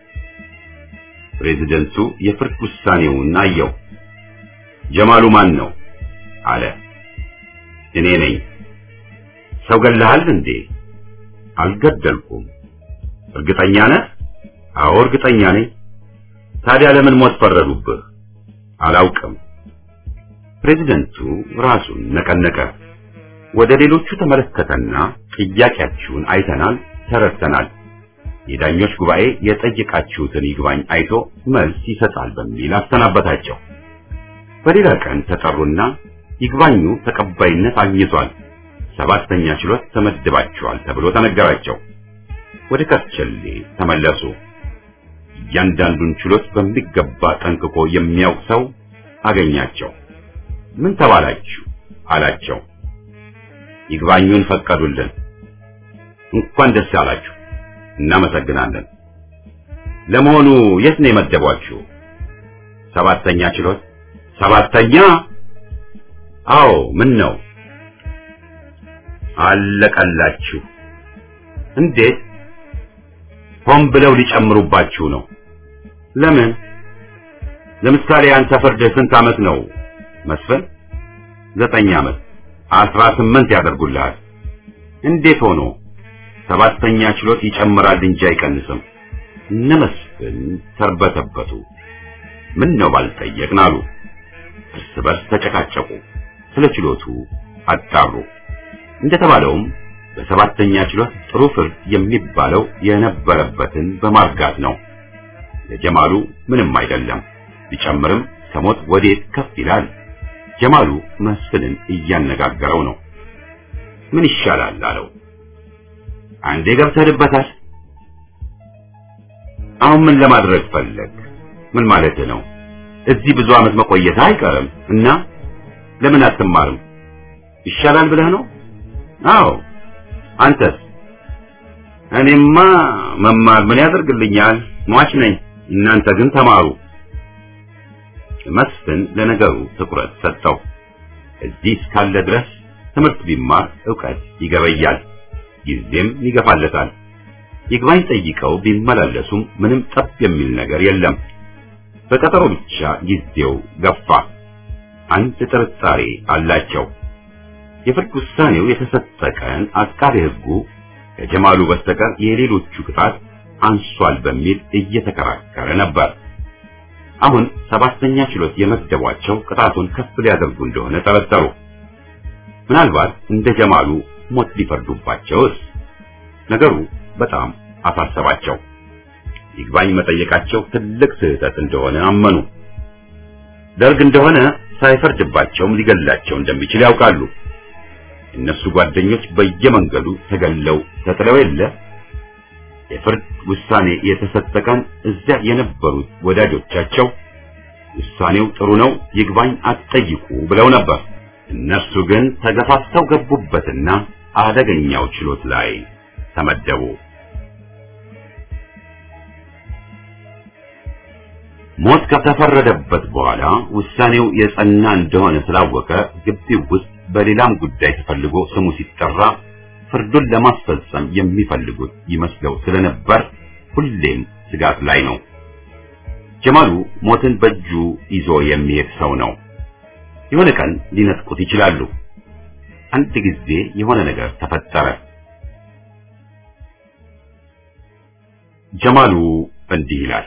ፕሬዝደንቱ የፍርድ ውሳኔውን አየው። ጀማሉ ማን ነው አለ። እኔ ነኝ። ሰው ገለሃል እንዴ? አልገደልኩም። እርግጠኛ ነህ? አዎ እርግጠኛ ነኝ። ታዲያ ለምን ሞት ፈረዱብህ? አላውቅም። ፕሬዝደንቱ ራሱን ነቀነቀ። ወደ ሌሎቹ ተመለከተና ጥያቄያችሁን አይተናል፣ ተረድተናል። የዳኞች ጉባኤ የጠየቃችሁትን ይግባኝ አይቶ መልስ ይሰጣል በሚል አሰናበታቸው። በሌላ ቀን ተጠሩና ይግባኙ ተቀባይነት አግኝቷል፣ ሰባተኛ ችሎት ተመድባችኋል ተብሎ ተነገራቸው። ወደ ከርቸሌ ተመለሱ። እያንዳንዱን ችሎት በሚገባ ጠንቅቆ የሚያውቅ ሰው አገኛቸው። ምን ተባላችሁ አላቸው። ይግባኙን ፈቀዱልን። እንኳን ደስ ያላችሁ፣ እናመሰግናለን። ለመሆኑ የት ነው የመደቧችሁ? ሰባተኛ ችሎት። ሰባተኛ? አዎ። ምን ነው? አለቀላችሁ። እንዴት? ሆን ብለው ሊጨምሩባችሁ ነው። ለምን? ለምሳሌ አንተ ፍርድ ስንት ዓመት ነው መስፍን? ዘጠኝ ዓመት አስራ ስምንት ያደርጉልሃል። እንዴት ሆኖ? ሰባተኛ ችሎት ይጨምራል እንጂ አይቀንስም። እነ መስፍን ተርበተበቱ። ምን ነው ባልጠየቅን አሉ። እርስ በርስ ተጨቃጨቁ። ስለ ችሎቱ አጣሩ። እንደተባለውም በሰባተኛ ችሎት ጥሩ ፍርድ የሚባለው የነበረበትን በማርጋት ነው። ለጀማሉ ምንም አይደለም። ቢጨምርም ከሞት ወዴት ከፍ ይላል? ጀማሉ መስፍንን እያነጋገረው ነው። ምን ይሻላል አለው። አንዴ ገብተህበታል። አሁን ምን ለማድረግ ፈለግ? ምን ማለት ነው? እዚህ ብዙ ዓመት መቆየት አይቀርም እና ለምን አትማርም? ይሻላል ብለህ ነው? አዎ። አንተስ? እኔማ መማር ምን ያደርግልኛል? ሟች ነኝ። እናንተ ግን ተማሩ። መስፍን ለነገሩ ትኩረት ሰጠው። እዚህ እስካለ ድረስ ትምህርት ቢማር ዕውቀት ይገበያል፣ ጊዜም ይገፋለታል። ይግባኝ ጠይቀው ቢመላለሱም ምንም ጠብ የሚል ነገር የለም። በቀጠሮ ብቻ ጊዜው ገፋ። አንድ ጥርጣሬ አላቸው። የፍርድ ውሳኔው የተሰጠ ቀን አቃቤ ሕጉ ከጀማሉ በስተቀር የሌሎቹ ቅጣት አንሷል በሚል እየተከራከረ ነበር። አሁን ሰባተኛ ችሎት የመደቧቸው ቅጣቱን ከፍ ሊያደርጉ እንደሆነ ጠረጠሩ። ምናልባት እንደ ጀማሉ ሞት ሊፈርዱባቸውስ? ነገሩ በጣም አሳሰባቸው። ይግባኝ መጠየቃቸው ትልቅ ስህተት እንደሆነ አመኑ። ደርግ እንደሆነ ሳይፈርድባቸውም ሊገላቸው እንደሚችል ያውቃሉ። እነሱ ጓደኞች በየመንገዱ ተገለው ተጥለው የለ የፍርድ ውሳኔ የተሰጠ ቀን እዚያ የነበሩት ወዳጆቻቸው ውሳኔው ጥሩ ነው፣ ይግባኝ አትጠይቁ ብለው ነበር። እነሱ ግን ተገፋፍተው ገቡበትና አደገኛው ችሎት ላይ ተመደቡ። ሞት ከተፈረደበት በኋላ ውሳኔው የጸና እንደሆነ ስላወቀ ግቢው ውስጥ በሌላም ጉዳይ ተፈልጎ ስሙ ሲጠራ ፍርዱን ለማስፈጸም የሚፈልጉት ይመስለው ስለነበር ሁሌም ስጋት ላይ ነው። ጀማሉ ሞትን በእጁ ይዞ የሚሄድ ሰው ነው። የሆነ ቀን ሊነጥቁት ይችላሉ። አንድ ጊዜ የሆነ ነገር ተፈጠረ። ጀማሉ እንዲህ ይላል።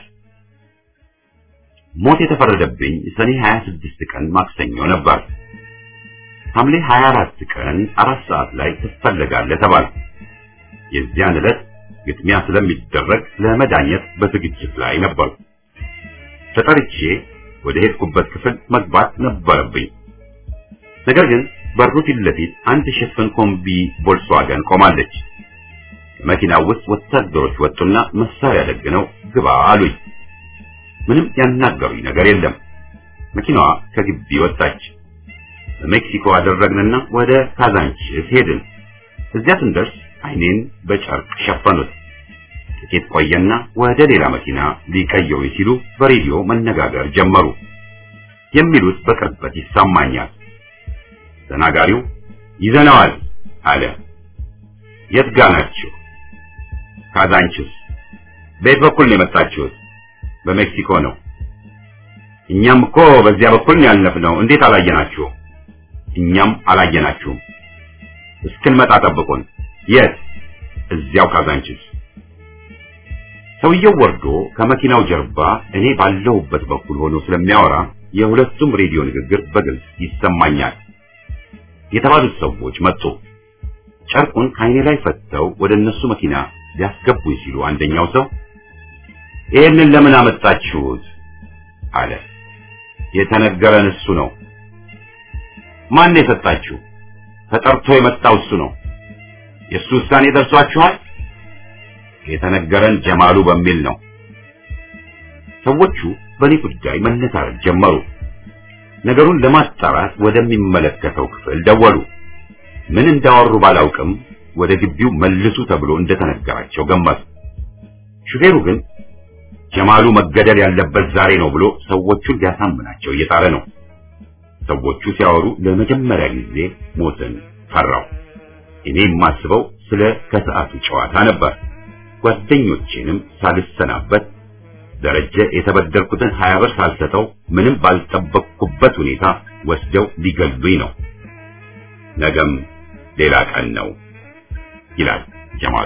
ሞት የተፈረደብኝ ሰኔ 26 ቀን ማክሰኞ ነበር። ሐምሌ 24 ቀን አራት ሰዓት ላይ ትፈለጋለህ ተባል። የዚያን ዕለት ግጥሚያ ስለሚደረግ ለመዳኘት በዝግጅት ላይ ነበር። ተጠርቼ ወደ ሄድኩበት ክፍል መግባት ነበረብኝ። ነገር ግን በሩ ፊት ለፊት አንድ ሽፍን ኮምቢ ቮልስዋገን ቆማለች። መኪናው ውስጥ ወታደሮች ወጡና መሳሪያ ደግነው ግባ አሉኝ። ምንም ያናገሩኝ ነገር የለም። መኪናዋ ከግቢ ወጣች። በሜክሲኮ አደረግንና ወደ ካዛንቺስ ሄድን። እዚያ ስንደርስ አይኔን በጨርቅ ሸፈኑት። ጥቂት ቆየና ወደ ሌላ መኪና ሊቀየሩኝ ሲሉ በሬዲዮ መነጋገር ጀመሩ። የሚሉት በቅርበት ይሰማኛል። ተናጋሪው ይዘነዋል አለ። የት ጋ ናችሁ? ካዛንቺስ። በየት በኩል ነው የመጣችሁት? በሜክሲኮ ነው። እኛም እኮ በዚያ በኩል ነው ያለፍነው። እንዴት አላየናችሁም? እኛም አላየናችሁም። እስክንመጣ ጠብቁን። የት? እዚያው ካዛንቺስ። ሰውየው ወርዶ ከመኪናው ጀርባ እኔ ባለሁበት በኩል ሆኖ ስለሚያወራ የሁለቱም ሬዲዮ ንግግር በግልጽ ይሰማኛል። የተባሉት ሰዎች መጡ። ጨርቁን ከአይኔ ላይ ፈተው ወደ እነሱ መኪና ሊያስገቡኝ ሲሉ አንደኛው ሰው ይህንን ለምን አመጣችሁት? አለ። የተነገረን እሱ ነው። ማን የሰጣችሁ? ተጠርቶ የመጣው እሱ ነው። የእሱ ውሳኔ ደርሷችኋል? የተነገረን ጀማሉ በሚል ነው። ሰዎቹ በእኔ ጉዳይ መነታረክ ጀመሩ። ነገሩን ለማጣራት ወደሚመለከተው ክፍል ደወሉ። ምን እንዳወሩ ባላውቅም ወደ ግቢው መልሱ ተብሎ እንደተነገራቸው ገመቱ። ሹፌሩ ግን ጀማሉ መገደል ያለበት ዛሬ ነው ብሎ ሰዎቹን ሊያሳምናቸው እየጣረ ነው። ሰዎቹ ሲያወሩ ለመጀመሪያ ጊዜ ሞትን ፈራው። እኔ የማስበው ስለ ከሰዓቱ ጨዋታ ነበር። ጓደኞቼንም ሳልሰናበት ደረጀ የተበደርኩትን ሀያ ብር ሳልሰጠው ምንም ባልጠበቅኩበት ሁኔታ ወስደው ሊገሉኝ ነው። ነገም ሌላ ቀን ነው ይላል ጀማሉ።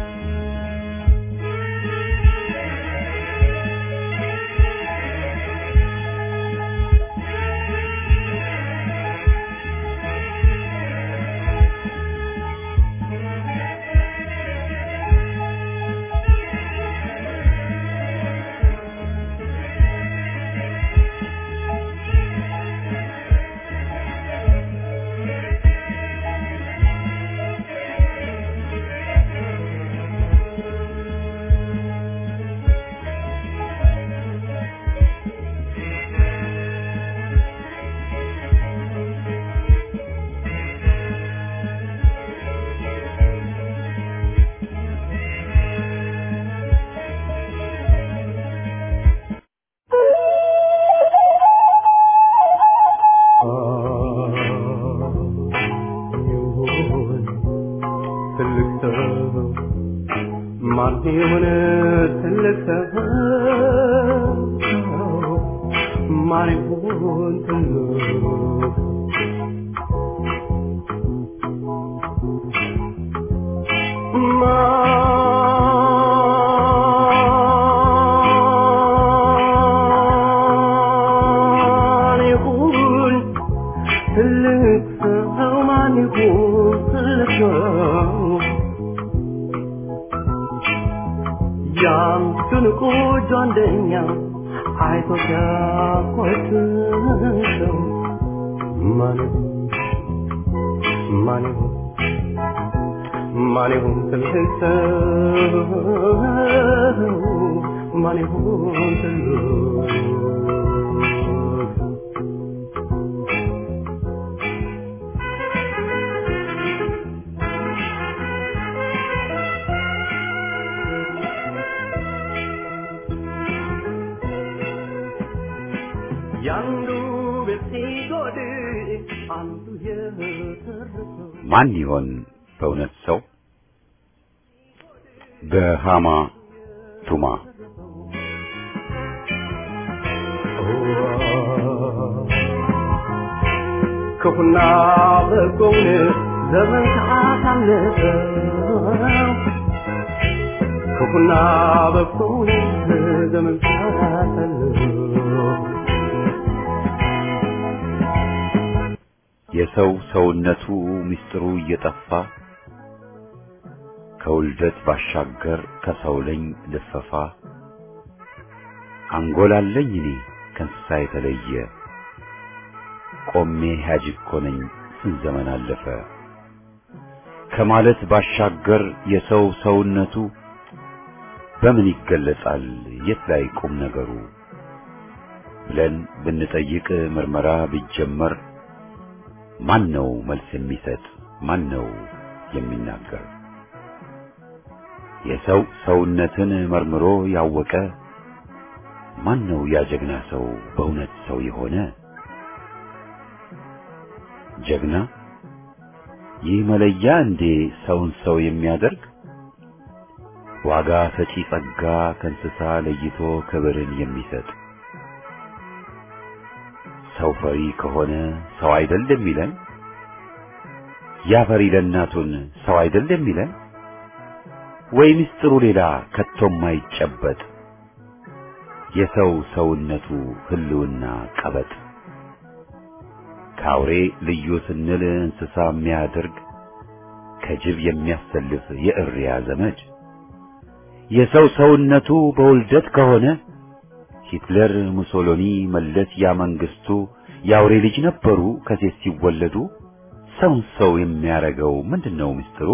ማን ይሆን በእውነት ሰው? በሃማ ቱማ ክፉና በጎውን ዘመን ሰዓት አለፈው ኖርኩና በኩል ዘመን ሳሳልፍ የሰው ሰውነቱ ምስጢሩ እየጠፋ ከውልደት ባሻገር ከሰው ለኝ ልፈፋ አንጎላለኝ እኔ ከእንስሳ የተለየ ቆሜ ሕያጅ እኮ ነኝ ስንት ዘመን አለፈ ከማለት ባሻገር የሰው ሰውነቱ በምን ይገለጻል የት ላይ ቁም ነገሩ ብለን ብንጠይቅ ምርመራ ቢጀመር ማን ነው መልስ የሚሰጥ ማን ነው የሚናገር የሰው ሰውነትን መርምሮ ያወቀ ማን ነው ያ ጀግና ሰው በእውነት ሰው የሆነ ጀግና ይህ መለያ እንዴ ሰውን ሰው የሚያደርግ ዋጋ ሰጪ ጸጋ ከእንስሳ ለይቶ ክብርን የሚሰጥ ሰው ፈሪ ከሆነ ሰው አይደል የሚለን ያ ፈሪ ለእናቱን ሰው አይደል የሚለን ወይ ምስጢሩ ሌላ ከቶም ማይጨበጥ የሰው ሰውነቱ ህልውና ቀበጥ ከአውሬ ልዩ ስንል እንስሳ የሚያደርግ ከጅብ የሚያሰልፍ የእሪያ ዘመድ የሰው ሰውነቱ በውልደት ከሆነ ሂትለር፣ ሙሶሎኒ፣ መለስ ያ መንግስቱ የአውሬ ልጅ ነበሩ ከሴት ሲወለዱ። ሰውን ሰው የሚያረገው ምንድነው ምስጢሩ?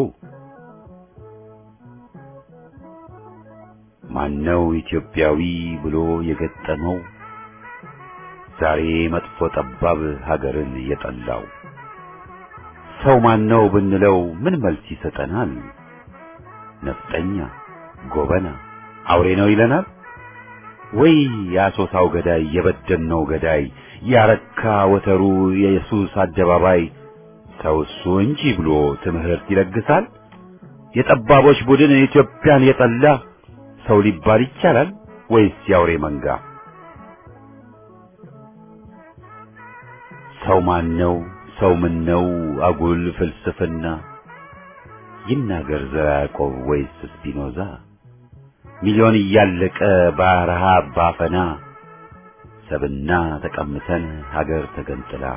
ማነው ኢትዮጵያዊ ብሎ የገጠመው ዛሬ መጥፎ ጠባብ ሀገርን የጠላው? ሰው ማነው ብንለው ምን መልስ ይሰጠናል? ነፍጠኛ፣ ጎበና፣ አውሬ ነው ይለናል? ወይ የአሶሳው ገዳይ የበደልነው ገዳይ ያረካ ወተሩ የኢየሱስ አደባባይ ሰው እሱ እንጂ ብሎ ትምህርት ይለግሳል? የጠባቦች ቡድን ኢትዮጵያን የጠላ ሰው ሊባል ይቻላል ወይስ የአውሬ መንጋ? ሰው ማን ነው? ሰው ምን ነው? አጉል ፍልስፍና ይናገር ዘራ ያዕቆብ ወይስ ስፒኖዛ? ሚሊዮን እያለቀ በረሃብ ባፈና ሰብና ተቀምተን ሀገር ተገንጥላ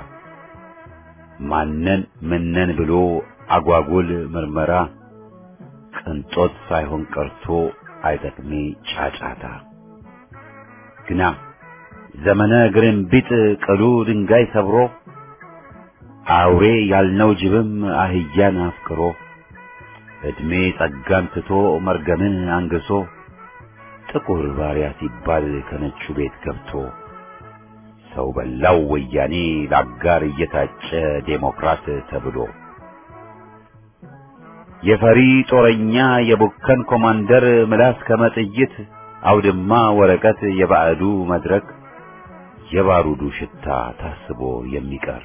ማነን ምነን ብሎ አጓጉል ምርመራ ቅንጦት ሳይሆን ቀርቶ አይጠቅሜ ጫጫታ ግና ዘመነ ግርንቢጥ ቅሉ ድንጋይ ሰብሮ አውሬ ያልነው ጅብም አህያን አፍቅሮ ዕድሜ ጸጋን ትቶ መርገምን አንግሶ ጥቁር ባሪያ ሲባል ከነጩ ቤት ገብቶ ሰው በላው ወያኔ ለአጋር እየታጨ ዴሞክራት ተብሎ የፈሪ ጦረኛ የቡከን ኮማንደር ምላስ ከመጥይት አውድማ ወረቀት የባዕዱ መድረክ የባሩዱ ሽታ ታስቦ የሚቀር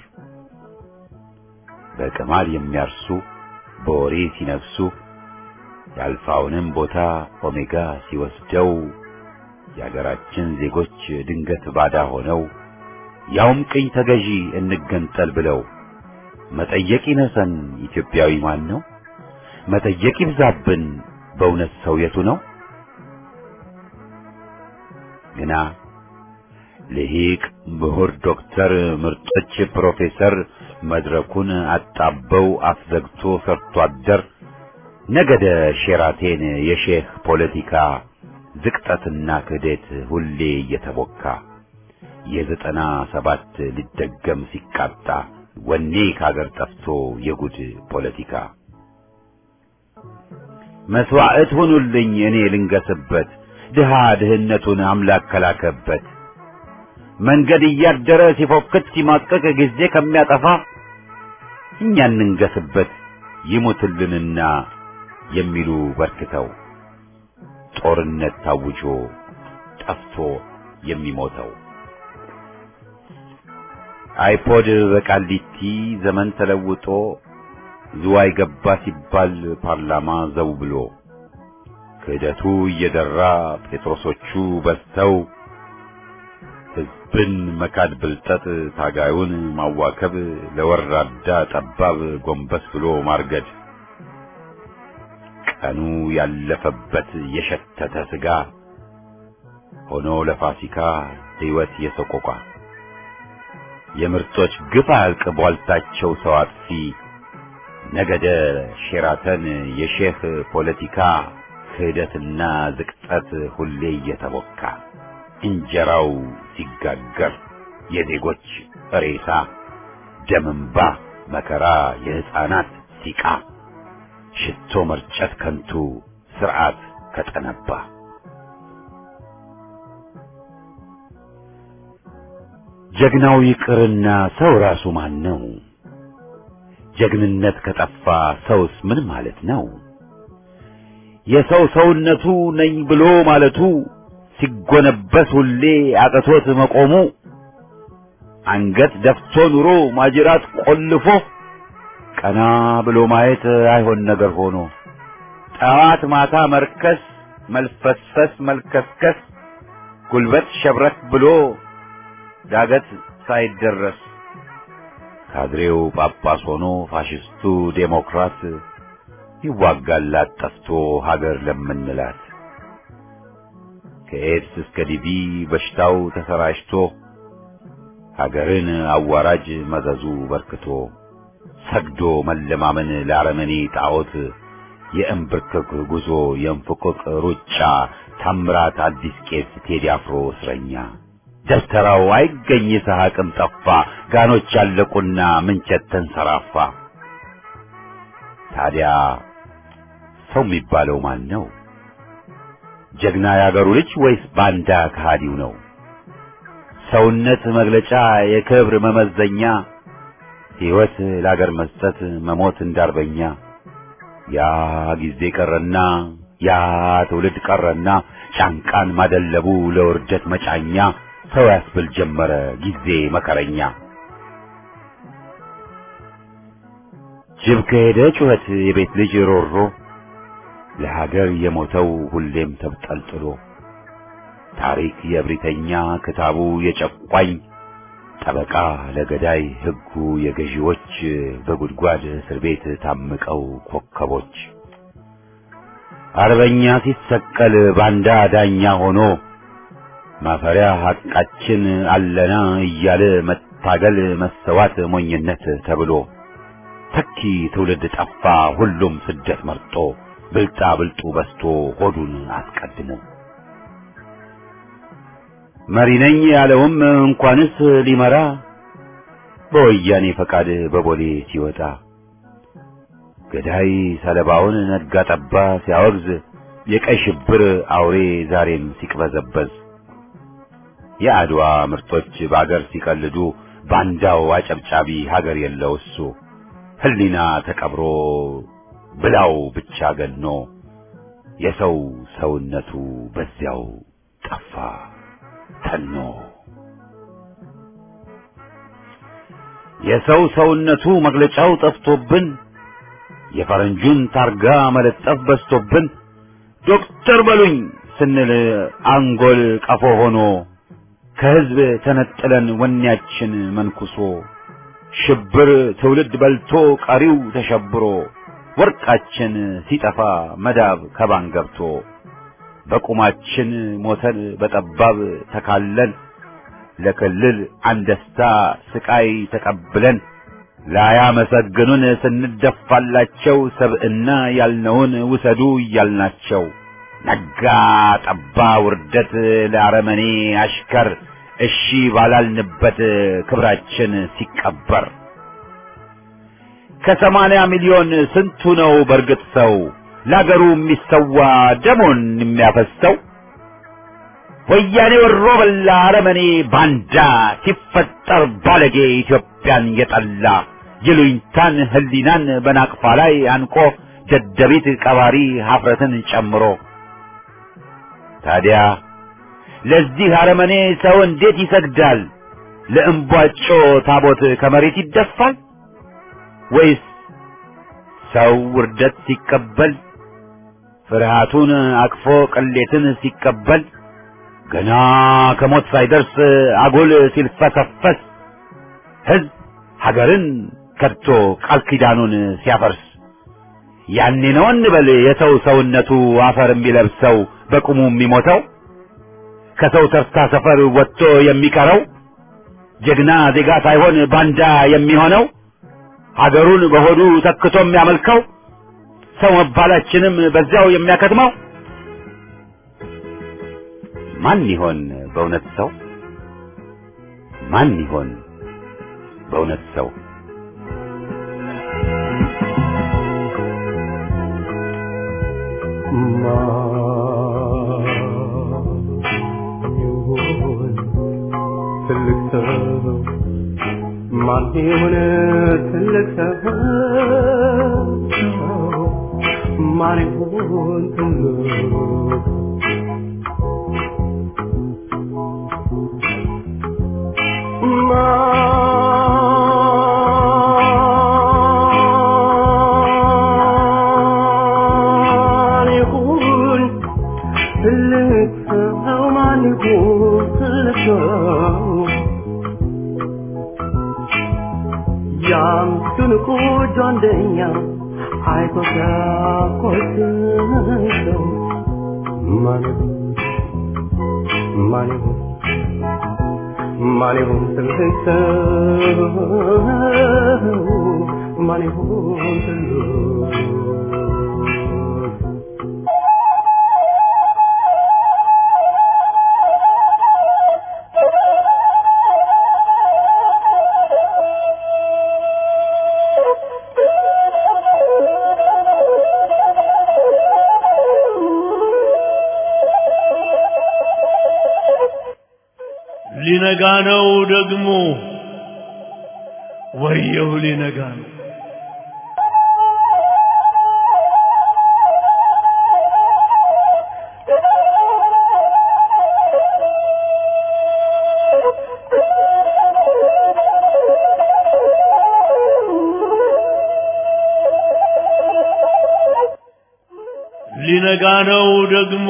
በቅማል የሚያርሱ በወሬ ሲነግሱ የአልፋውንም ቦታ ኦሜጋ ሲወስደው የአገራችን ዜጎች ድንገት ባዳ ሆነው ያውም ቅኝ ተገዢ እንገንጠል ብለው መጠየቅ ይነሰን ኢትዮጵያዊ ማን ነው? መጠየቅ ይብዛብን በእውነት ሰው የቱ ነው? ግና ልሂቅ ምሁር ዶክተር ምርጦች ፕሮፌሰር መድረኩን አጣበው አፍዘግቶ ሰርቶ አደር ነገደ ሼራቴን የሼህ ፖለቲካ ዝቅጠትና ክህደት ሁሌ እየተቦካ የዘጠና ሰባት ሊደገም ሲቃጣ ወኔ ከአገር ጠፍቶ የጉድ ፖለቲካ መስዋዕት ሁኑልኝ እኔ ልንገስበት ድሃ ድህነቱን አምላክ ከላከበት መንገድ እያደረ ሲፎክት ሲማቀቅ ጊዜ ከሚያጠፋ እኛ እንንገስበት ይሙትልንና የሚሉ በርክተው ጦርነት ታውጆ ጠፍቶ የሚሞተው አይፖድ በቃሊቲ ዘመን ተለውጦ ዝዋይ ገባ ሲባል ፓርላማ ዘው ብሎ ክህደቱ እየደራ ጴጥሮሶቹ በዝተው ሕዝብን መካድ ብልጠት ታጋዩን ማዋከብ ለወራዳ ጠባብ ጎንበስ ብሎ ማርገድ ቀኑ ያለፈበት የሸተተ ስጋ ሆኖ ለፋሲካ ሕይወት የሰቆቋ የምርጦች ግፍ አያልቅ ቧልታቸው ሰው አጥፊ ነገደ ሼራተን የሼህ ፖለቲካ ክህደትና ዝቅጠት ሁሌ እየተቦካ እንጀራው ሲጋገር የዜጎች ሬሳ ደምንባ መከራ የሕፃናት ሲቃ ሽቶ መርጨት ከንቱ ስርዓት ከጠነባ ጀግናው ይቅርና ሰው ራሱ ማን ነው? ጀግንነት ከጠፋ ሰውስ ምን ማለት ነው? የሰው ሰውነቱ ነኝ ብሎ ማለቱ ሲጎነበስ ሁሌ አቅቶት መቆሙ አንገት ደፍቶ ኑሮ ማጅራት ቆልፎ ቀና ብሎ ማየት አይሆን ነገር ሆኖ ጠዋት ማታ መርከስ መልፈስፈስ መልከስከስ ጉልበት ሸብረክ ብሎ ዳገት ሳይደረስ ካድሬው ጳጳስ ሆኖ ፋሽስቱ ዴሞክራት ይዋጋላት ጠፍቶ ሀገር ለምንላት ከኤድስ እስከ ዲቪ በሽታው ተሰራጭቶ ሀገርን አዋራጅ መዘዙ በርክቶ ሰግዶ መለማመን ለአረመኔ ጣዖት የእንብርክክ ጉዞ የእንፍቅቅ ሩጫ ታምራት አዲስ ቄስ ቴዲ አፍሮ እስረኛ ደብተራው አይገኝ ሰሐቅም ጠፋ ጋኖች ያለቁና ምንቸት ተንሰራፋ ታዲያ ሰው የሚባለው ማን ነው? ጀግና ያገሩ ልጅ ወይስ ባንዳ ከሃዲው ነው? ሰውነት መግለጫ የክብር መመዘኛ ሕይወት ለአገር መስጠት መሞት እንዳርበኛ ያ ጊዜ ቀረና ያ ትውልድ ቀረና ጫንቃን ማደለቡ ለውርደት መጫኛ ሰው ያስብል ጀመረ ጊዜ መከረኛ ጅብ ከሄደ ጩኸት የቤት ልጅ ሮሮ ለሀገር የሞተው ሁሌም ተብጠልጥሎ ታሪክ የእብሪተኛ ክታቡ የጨቋኝ ጠበቃ ለገዳይ ሕጉ የገዢዎች በጉድጓድ እስር ቤት ታምቀው ኮከቦች አርበኛ ሲሰቀል ባንዳ ዳኛ ሆኖ ማፈሪያ ሐቃችን አለና እያለ መታገል መሰዋት ሞኝነት ተብሎ ተኪ ትውልድ ጠፋ ሁሉም ስደት መርጦ ብልጣ ብልጡ በስቶ ሆዱን አስቀድሞ መሪ ነኝ ያለውም እንኳንስ ሊመራ በወያኔ ፈቃድ በቦሌ ሲወጣ ገዳይ ሰለባውን ነጋ ጠባ ሲያወግዝ የቀይ ሽብር አውሬ ዛሬም ሲቅበዘበዝ የአድዋ ምርጦች በአገር ሲቀልዱ ባንዳው አጨብጫቢ ሀገር የለው እሱ ህሊና ተቀብሮ ብላው ብቻ ገኖ የሰው ሰውነቱ በዚያው ጠፋ ተኖ የሰው ሰውነቱ መግለጫው ጠፍቶብን የፈረንጁን ታርጋ መለጠፍ በዝቶብን ዶክተር በሉኝ ስንል አንጎል ቀፎ ሆኖ ከህዝብ ተነጥለን ወኔያችን መንኩሶ ሽብር ትውልድ በልቶ ቀሪው ተሸብሮ ወርቃችን ሲጠፋ መዳብ ከባን ገብቶ በቁማችን ሞተን በጠባብ ተካለን ለክልል አንደስታ ስቃይ ተቀብለን ላያመሰግኑን ስንደፋላቸው ሰብዕና ያልነውን ውሰዱ እያልናቸው ነጋ ጠባ ውርደት ለአረመኔ አሽከር እሺ ባላልንበት ክብራችን ሲቀበር ከሰማንያ ሚሊዮን ስንቱ ነው በርግጥ ሰው ለአገሩ የሚሰዋ ደሞን የሚያፈሰው? ወያኔ ወሮ በላ አረመኔ ባንዳ ሲፈጠር ባለጌ ኢትዮጵያን የጠላ ይሉኝታን ህሊናን በናቅፋ ላይ አንቆ ደደቢት ቀባሪ ሀፍረትን ጨምሮ ታዲያ ለዚህ አረመኔ ሰው እንዴት ይሰግዳል? ለእምቧጮ ታቦት ከመሬት ይደፋል? ወይስ ሰው ውርደት ሲቀበል ፍርሃቱን አቅፎ ቅሌትን ሲቀበል ገና ከሞት ሳይደርስ አጉል ሲልፈሰፈስ ህዝብ ሀገርን ከድቶ ቃል ኪዳኑን ሲያፈርስ ያኔ ነው እንበል የሰው ሰውነቱ አፈር የሚለብሰው በቁሙ የሚሞተው ከሰው ተርታ ሰፈር ወጥቶ የሚቀረው ጀግና ዜጋ ሳይሆን ባንዳ የሚሆነው ሀገሩን በሆዱ ተክቶ የሚያመልከው ሰው መባላችንም በዚያው የሚያከትመው ማን ይሆን በእውነት ሰው? ማን ይሆን በእውነት ሰው? ማን ይሆን ትልቅ ሰው? ማን ይሆን ትልቅ ሰው? ማን ይሆን ትልቅ ማን ይሁን ትልቅ ሰው? ማን ይሁን ትልቅ ሰው? ያም ትንቁ ጆንደኛ አይቶ ሲያኮስሰው ማን ይሁን ማን ይሁን ማን ይሁን ትልቅ ሰው? ማን ይሁን ትልቅ ሊነጋ ነው ደግሞ ወየው ሊነጋ ነው ሊነጋ ነው ደግሞ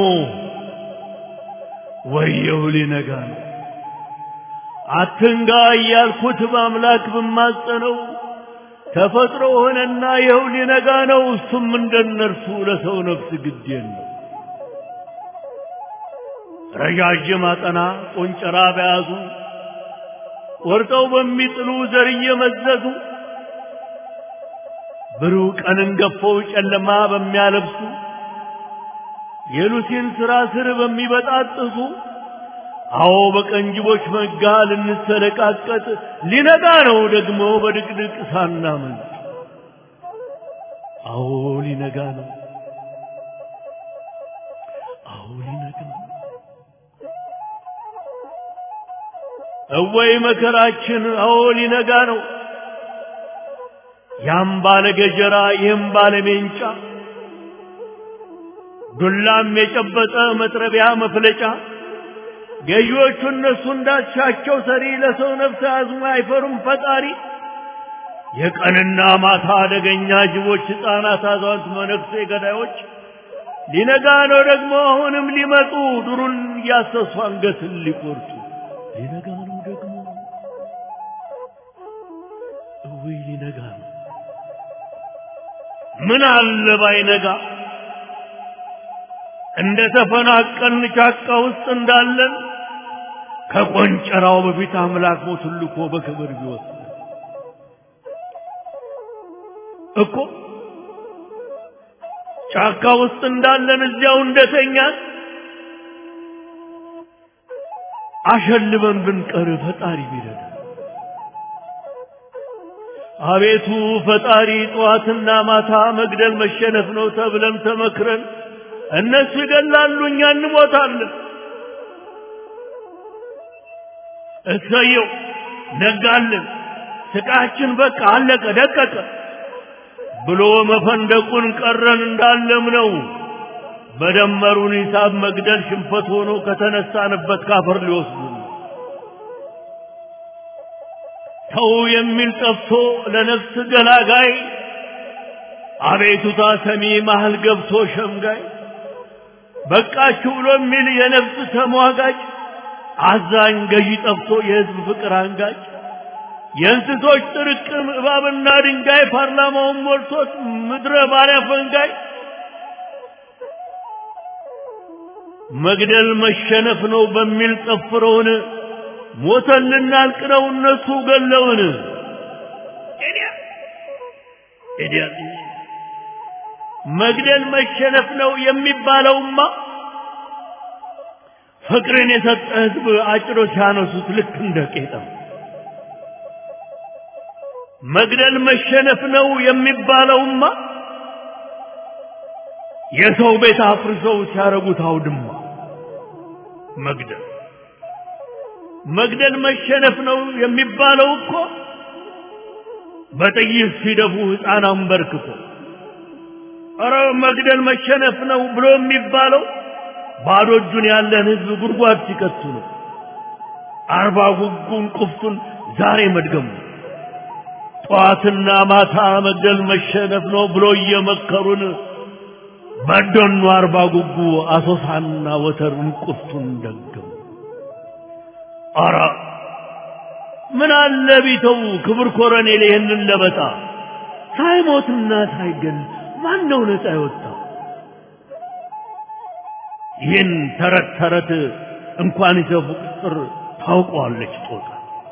ወየው ሊነጋ ነው አትንጋ እያልኩት በአምላክ ብማጸነው ተፈጥሮ ሆነና ይኸው ሊነጋ ነው። እሱም እንደነርሱ ለሰው ነፍስ ግድ የለው። ረዣዥም አጠና ቆንጨራ በያዙ ቆርጠው በሚጥሉ ዘር እየመዘዙ ብሩህ ቀንን ገፈው ጨለማ በሚያለብሱ የሉሲን ሥራ ስር በሚበጣጥሱ አዎ በቀንጅቦች መጋ ልንሰለቃቀጥ ሊነጋ ነው ደግሞ በድቅድቅ ሳናመልጥ። አዎ ሊነጋ ነው። አዎ ሊነጋ ነው። እወይ መከራችን! አዎ ሊነጋ ነው። ያም ባለ ገጀራ ይህም ባለ ሜንጫ ዱላም የጨበጠ መጥረቢያ መፍለጫ ገዢዎቹ እነሱ እንዳሻቸው ሰሪ ለሰው ነፍስ አዝሞ አይፈሩም ፈጣሪ። የቀንና ማታ አደገኛ ጅቦች፣ ሕፃናት፣ አዛውንት፣ መነኩሴ ገዳዮች ሊነጋ ነው ደግሞ አሁንም ሊመጡ ዱሩን እያሰሱ አንገትን ሊቆርጡ ሊነጋ ነው ደግሞ እውይ ሊነጋ ነው። ምን አለ ባይነጋ እንደ ተፈናቀልን ጫካ ውስጥ እንዳለን ከቆንጨራው በፊት አምላክ ሞቱን ልኮ በክብር ቢወስድ እኮ ጫካ ውስጥ እንዳለን እዚያው እንደተኛን አሸልበን ብንቀር ፈጣሪ ቢረዳ አቤቱ ፈጣሪ ጠዋትና ማታ መግደል መሸነፍ ነው ተብለን ተመክረን እነሱ ይገላሉ፣ እኛ እንሞታለን። እሰየው ነጋልን፣ ስቃችን በቃ አለቀ ደቀቀ ብሎ መፈንደቁን ቀረን እንዳለም ነው። በደመሩን ሂሳብ መግደል ሽንፈት ሆኖ ከተነሳንበት ካፈር ሊወስዱ ተው የሚል ጠፍቶ ለነፍስ ገላጋይ አቤቱታ ሰሚ መሃል ገብቶ ሸምጋይ በቃችሁ ብሎ የሚል የነፍስ ተሟጋጭ አዛኝ ገዢ ጠፍቶ የሕዝብ ፍቅር አንጋጭ የእንስሶች ጥርቅም እባብና ድንጋይ ፓርላማውን ሞልቶት ምድረ ባሪያ ፈንጋይ መግደል መሸነፍ ነው በሚል ጠፍረውን ሞተን ልናልቅ ነው እነሱ ገለውን መግደል መሸነፍ ነው የሚባለውማ ፍቅርን የሰጠ ህዝብ አጭሮ ሲያነሱት ልክ እንደ ቄጠም መግደል መሸነፍ ነው የሚባለውማ የሰው ቤት አፍርሰው ሲያረጉት አውድማ መግደል መግደል መሸነፍ ነው የሚባለው እኮ በጥይት ሲደፉ ሕፃን አንበርክኮ ኧረ መግደል መሸነፍ ነው ብሎ የሚባለው ባዶ እጁን ያለን ህዝብ ጉድጓድ ሲከቱ ነው። አርባ ጉጉን ቁፍቱን ዛሬ መድገሙ ጠዋትና ማታ መግደል መሸነፍ ነው ብሎ እየመከሩን በደኑ አርባ ጉጉ አሶሳና ወተሩን ቁፍቱን ደገሙ። አረ ምን አለ ቢተው ክብር ኮረኔል ይህንን ለበጣ ሳይሞትና ሳይገል ማን ነው ነፃ የወጣ? ይህን ተረት ተረት እንኳን ይዘፉ ቁጥር ታውቀዋለች ጦጣ።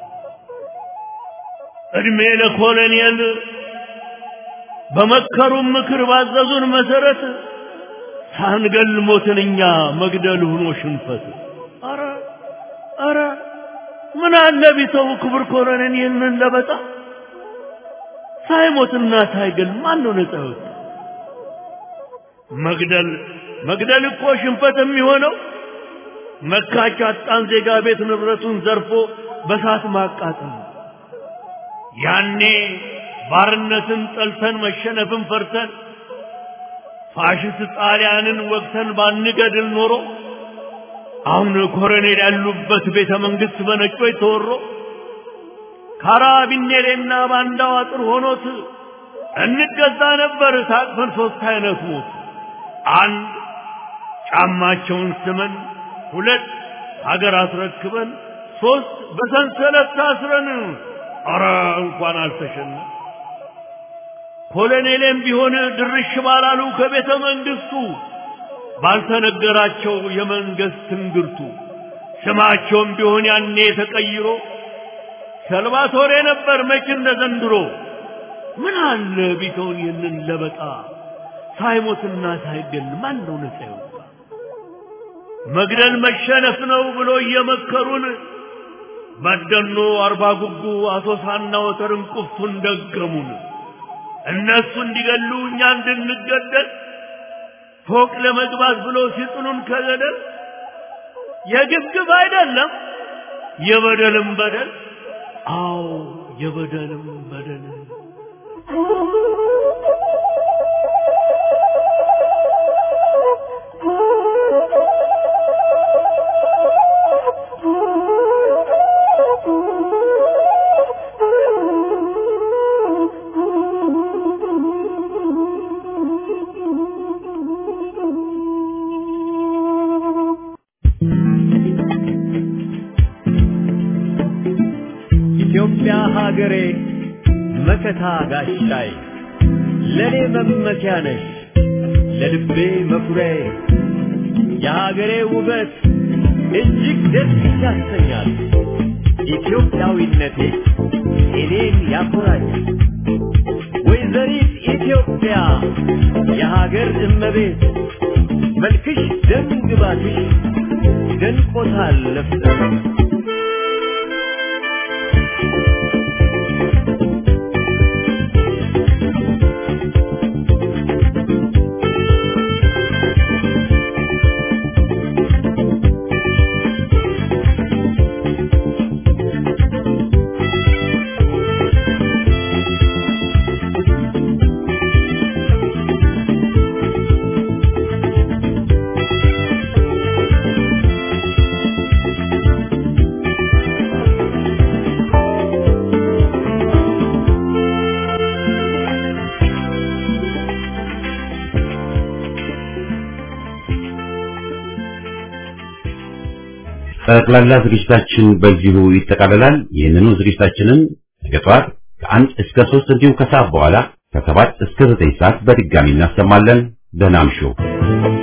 እድሜ ለኮሎኔል በመከሩን ምክር ባዘዙን መሰረት ሳንገል ሞትን እኛ መግደል ሆኖ ሽንፈት። አረ አረ ምን አለ ቢተው ክብር ኮሎኔል ይህንን ለበጣ ሳይሞትና ሳይገል ማን ነው ነፃ የወጣ? መግደል መግደል እኮ ሽንፈት የሚሆነው መካች አጣን ዜጋ ቤት ንብረቱን ዘርፎ በሳት ማቃጠል ነው። ያኔ ባርነትን ጠልተን መሸነፍን ፈርተን ፋሽስት ጣሊያንን ወቅተን ባንገድል ኖሮ አሁን ኮሎኔል ያሉበት ቤተ መንግስት በነጮች ተወሮ ካራቢኔሬና ባንዳው አጥር ሆኖት እንገዛ ነበር ታቅፈን ሶስት አይነት ሞት አንድ ጫማቸውን ስመን፣ ሁለት ሀገር አስረክበን፣ ሶስት በሰንሰለት ታስረን አረ እንኳን አልተሸነ ኮሎኔሌም ቢሆን ድርሽ ባላሉ ከቤተ መንግስቱ ባልተነገራቸው የመንግስት ትንግርቱ ስማቸውም ቢሆን ያኔ ተቀይሮ ሰልቫቶሬ ነበር መች እንደ ዘንድሮ ምን አለ ቢተውን ይህንን ለበጣ ሳይሞትና ሳይገል ማን ነው ነፃ የወጣ? መግደል መሸነፍ ነው ብሎ እየመከሩን በደኖ አርባ ጉጉ አሶሳና ወተርን ቁፍቱን ደገሙን። እነሱ እንዲገሉ እኛ እንድንገደል ፎቅ ለመግባት ብሎ ሲጥሉን ከገደል የግብግብ አይደለም የበደልም በደል አዎ የበደልም በደል ኢትዮጵያ ሀገሬ መከታ ጋሻይ ለኔ መመኪያ ነሽ ለልቤ መኩሪያዬ የሀገሬ ውበት እጅግ ደስ ያሰኛል። ኢትዮጵያዊነቴ እኔን ያኮራኛል። ወይዘሪት ኢትዮጵያ የሀገር እመቤት መልክሽ ደም ግባትሽ ደንቆታል ለፍተሽ ጠቅላላ ዝግጅታችን በዚሁ ይጠቃልላል። ይህንኑ ዝግጅታችንን ነገ ጠዋት ከአንድ እስከ ሶስት እንዲሁም ከሰዓት በኋላ ከሰባት እስከ ዘጠኝ ሰዓት በድጋሚ እናሰማለን። ደህና እምሹ።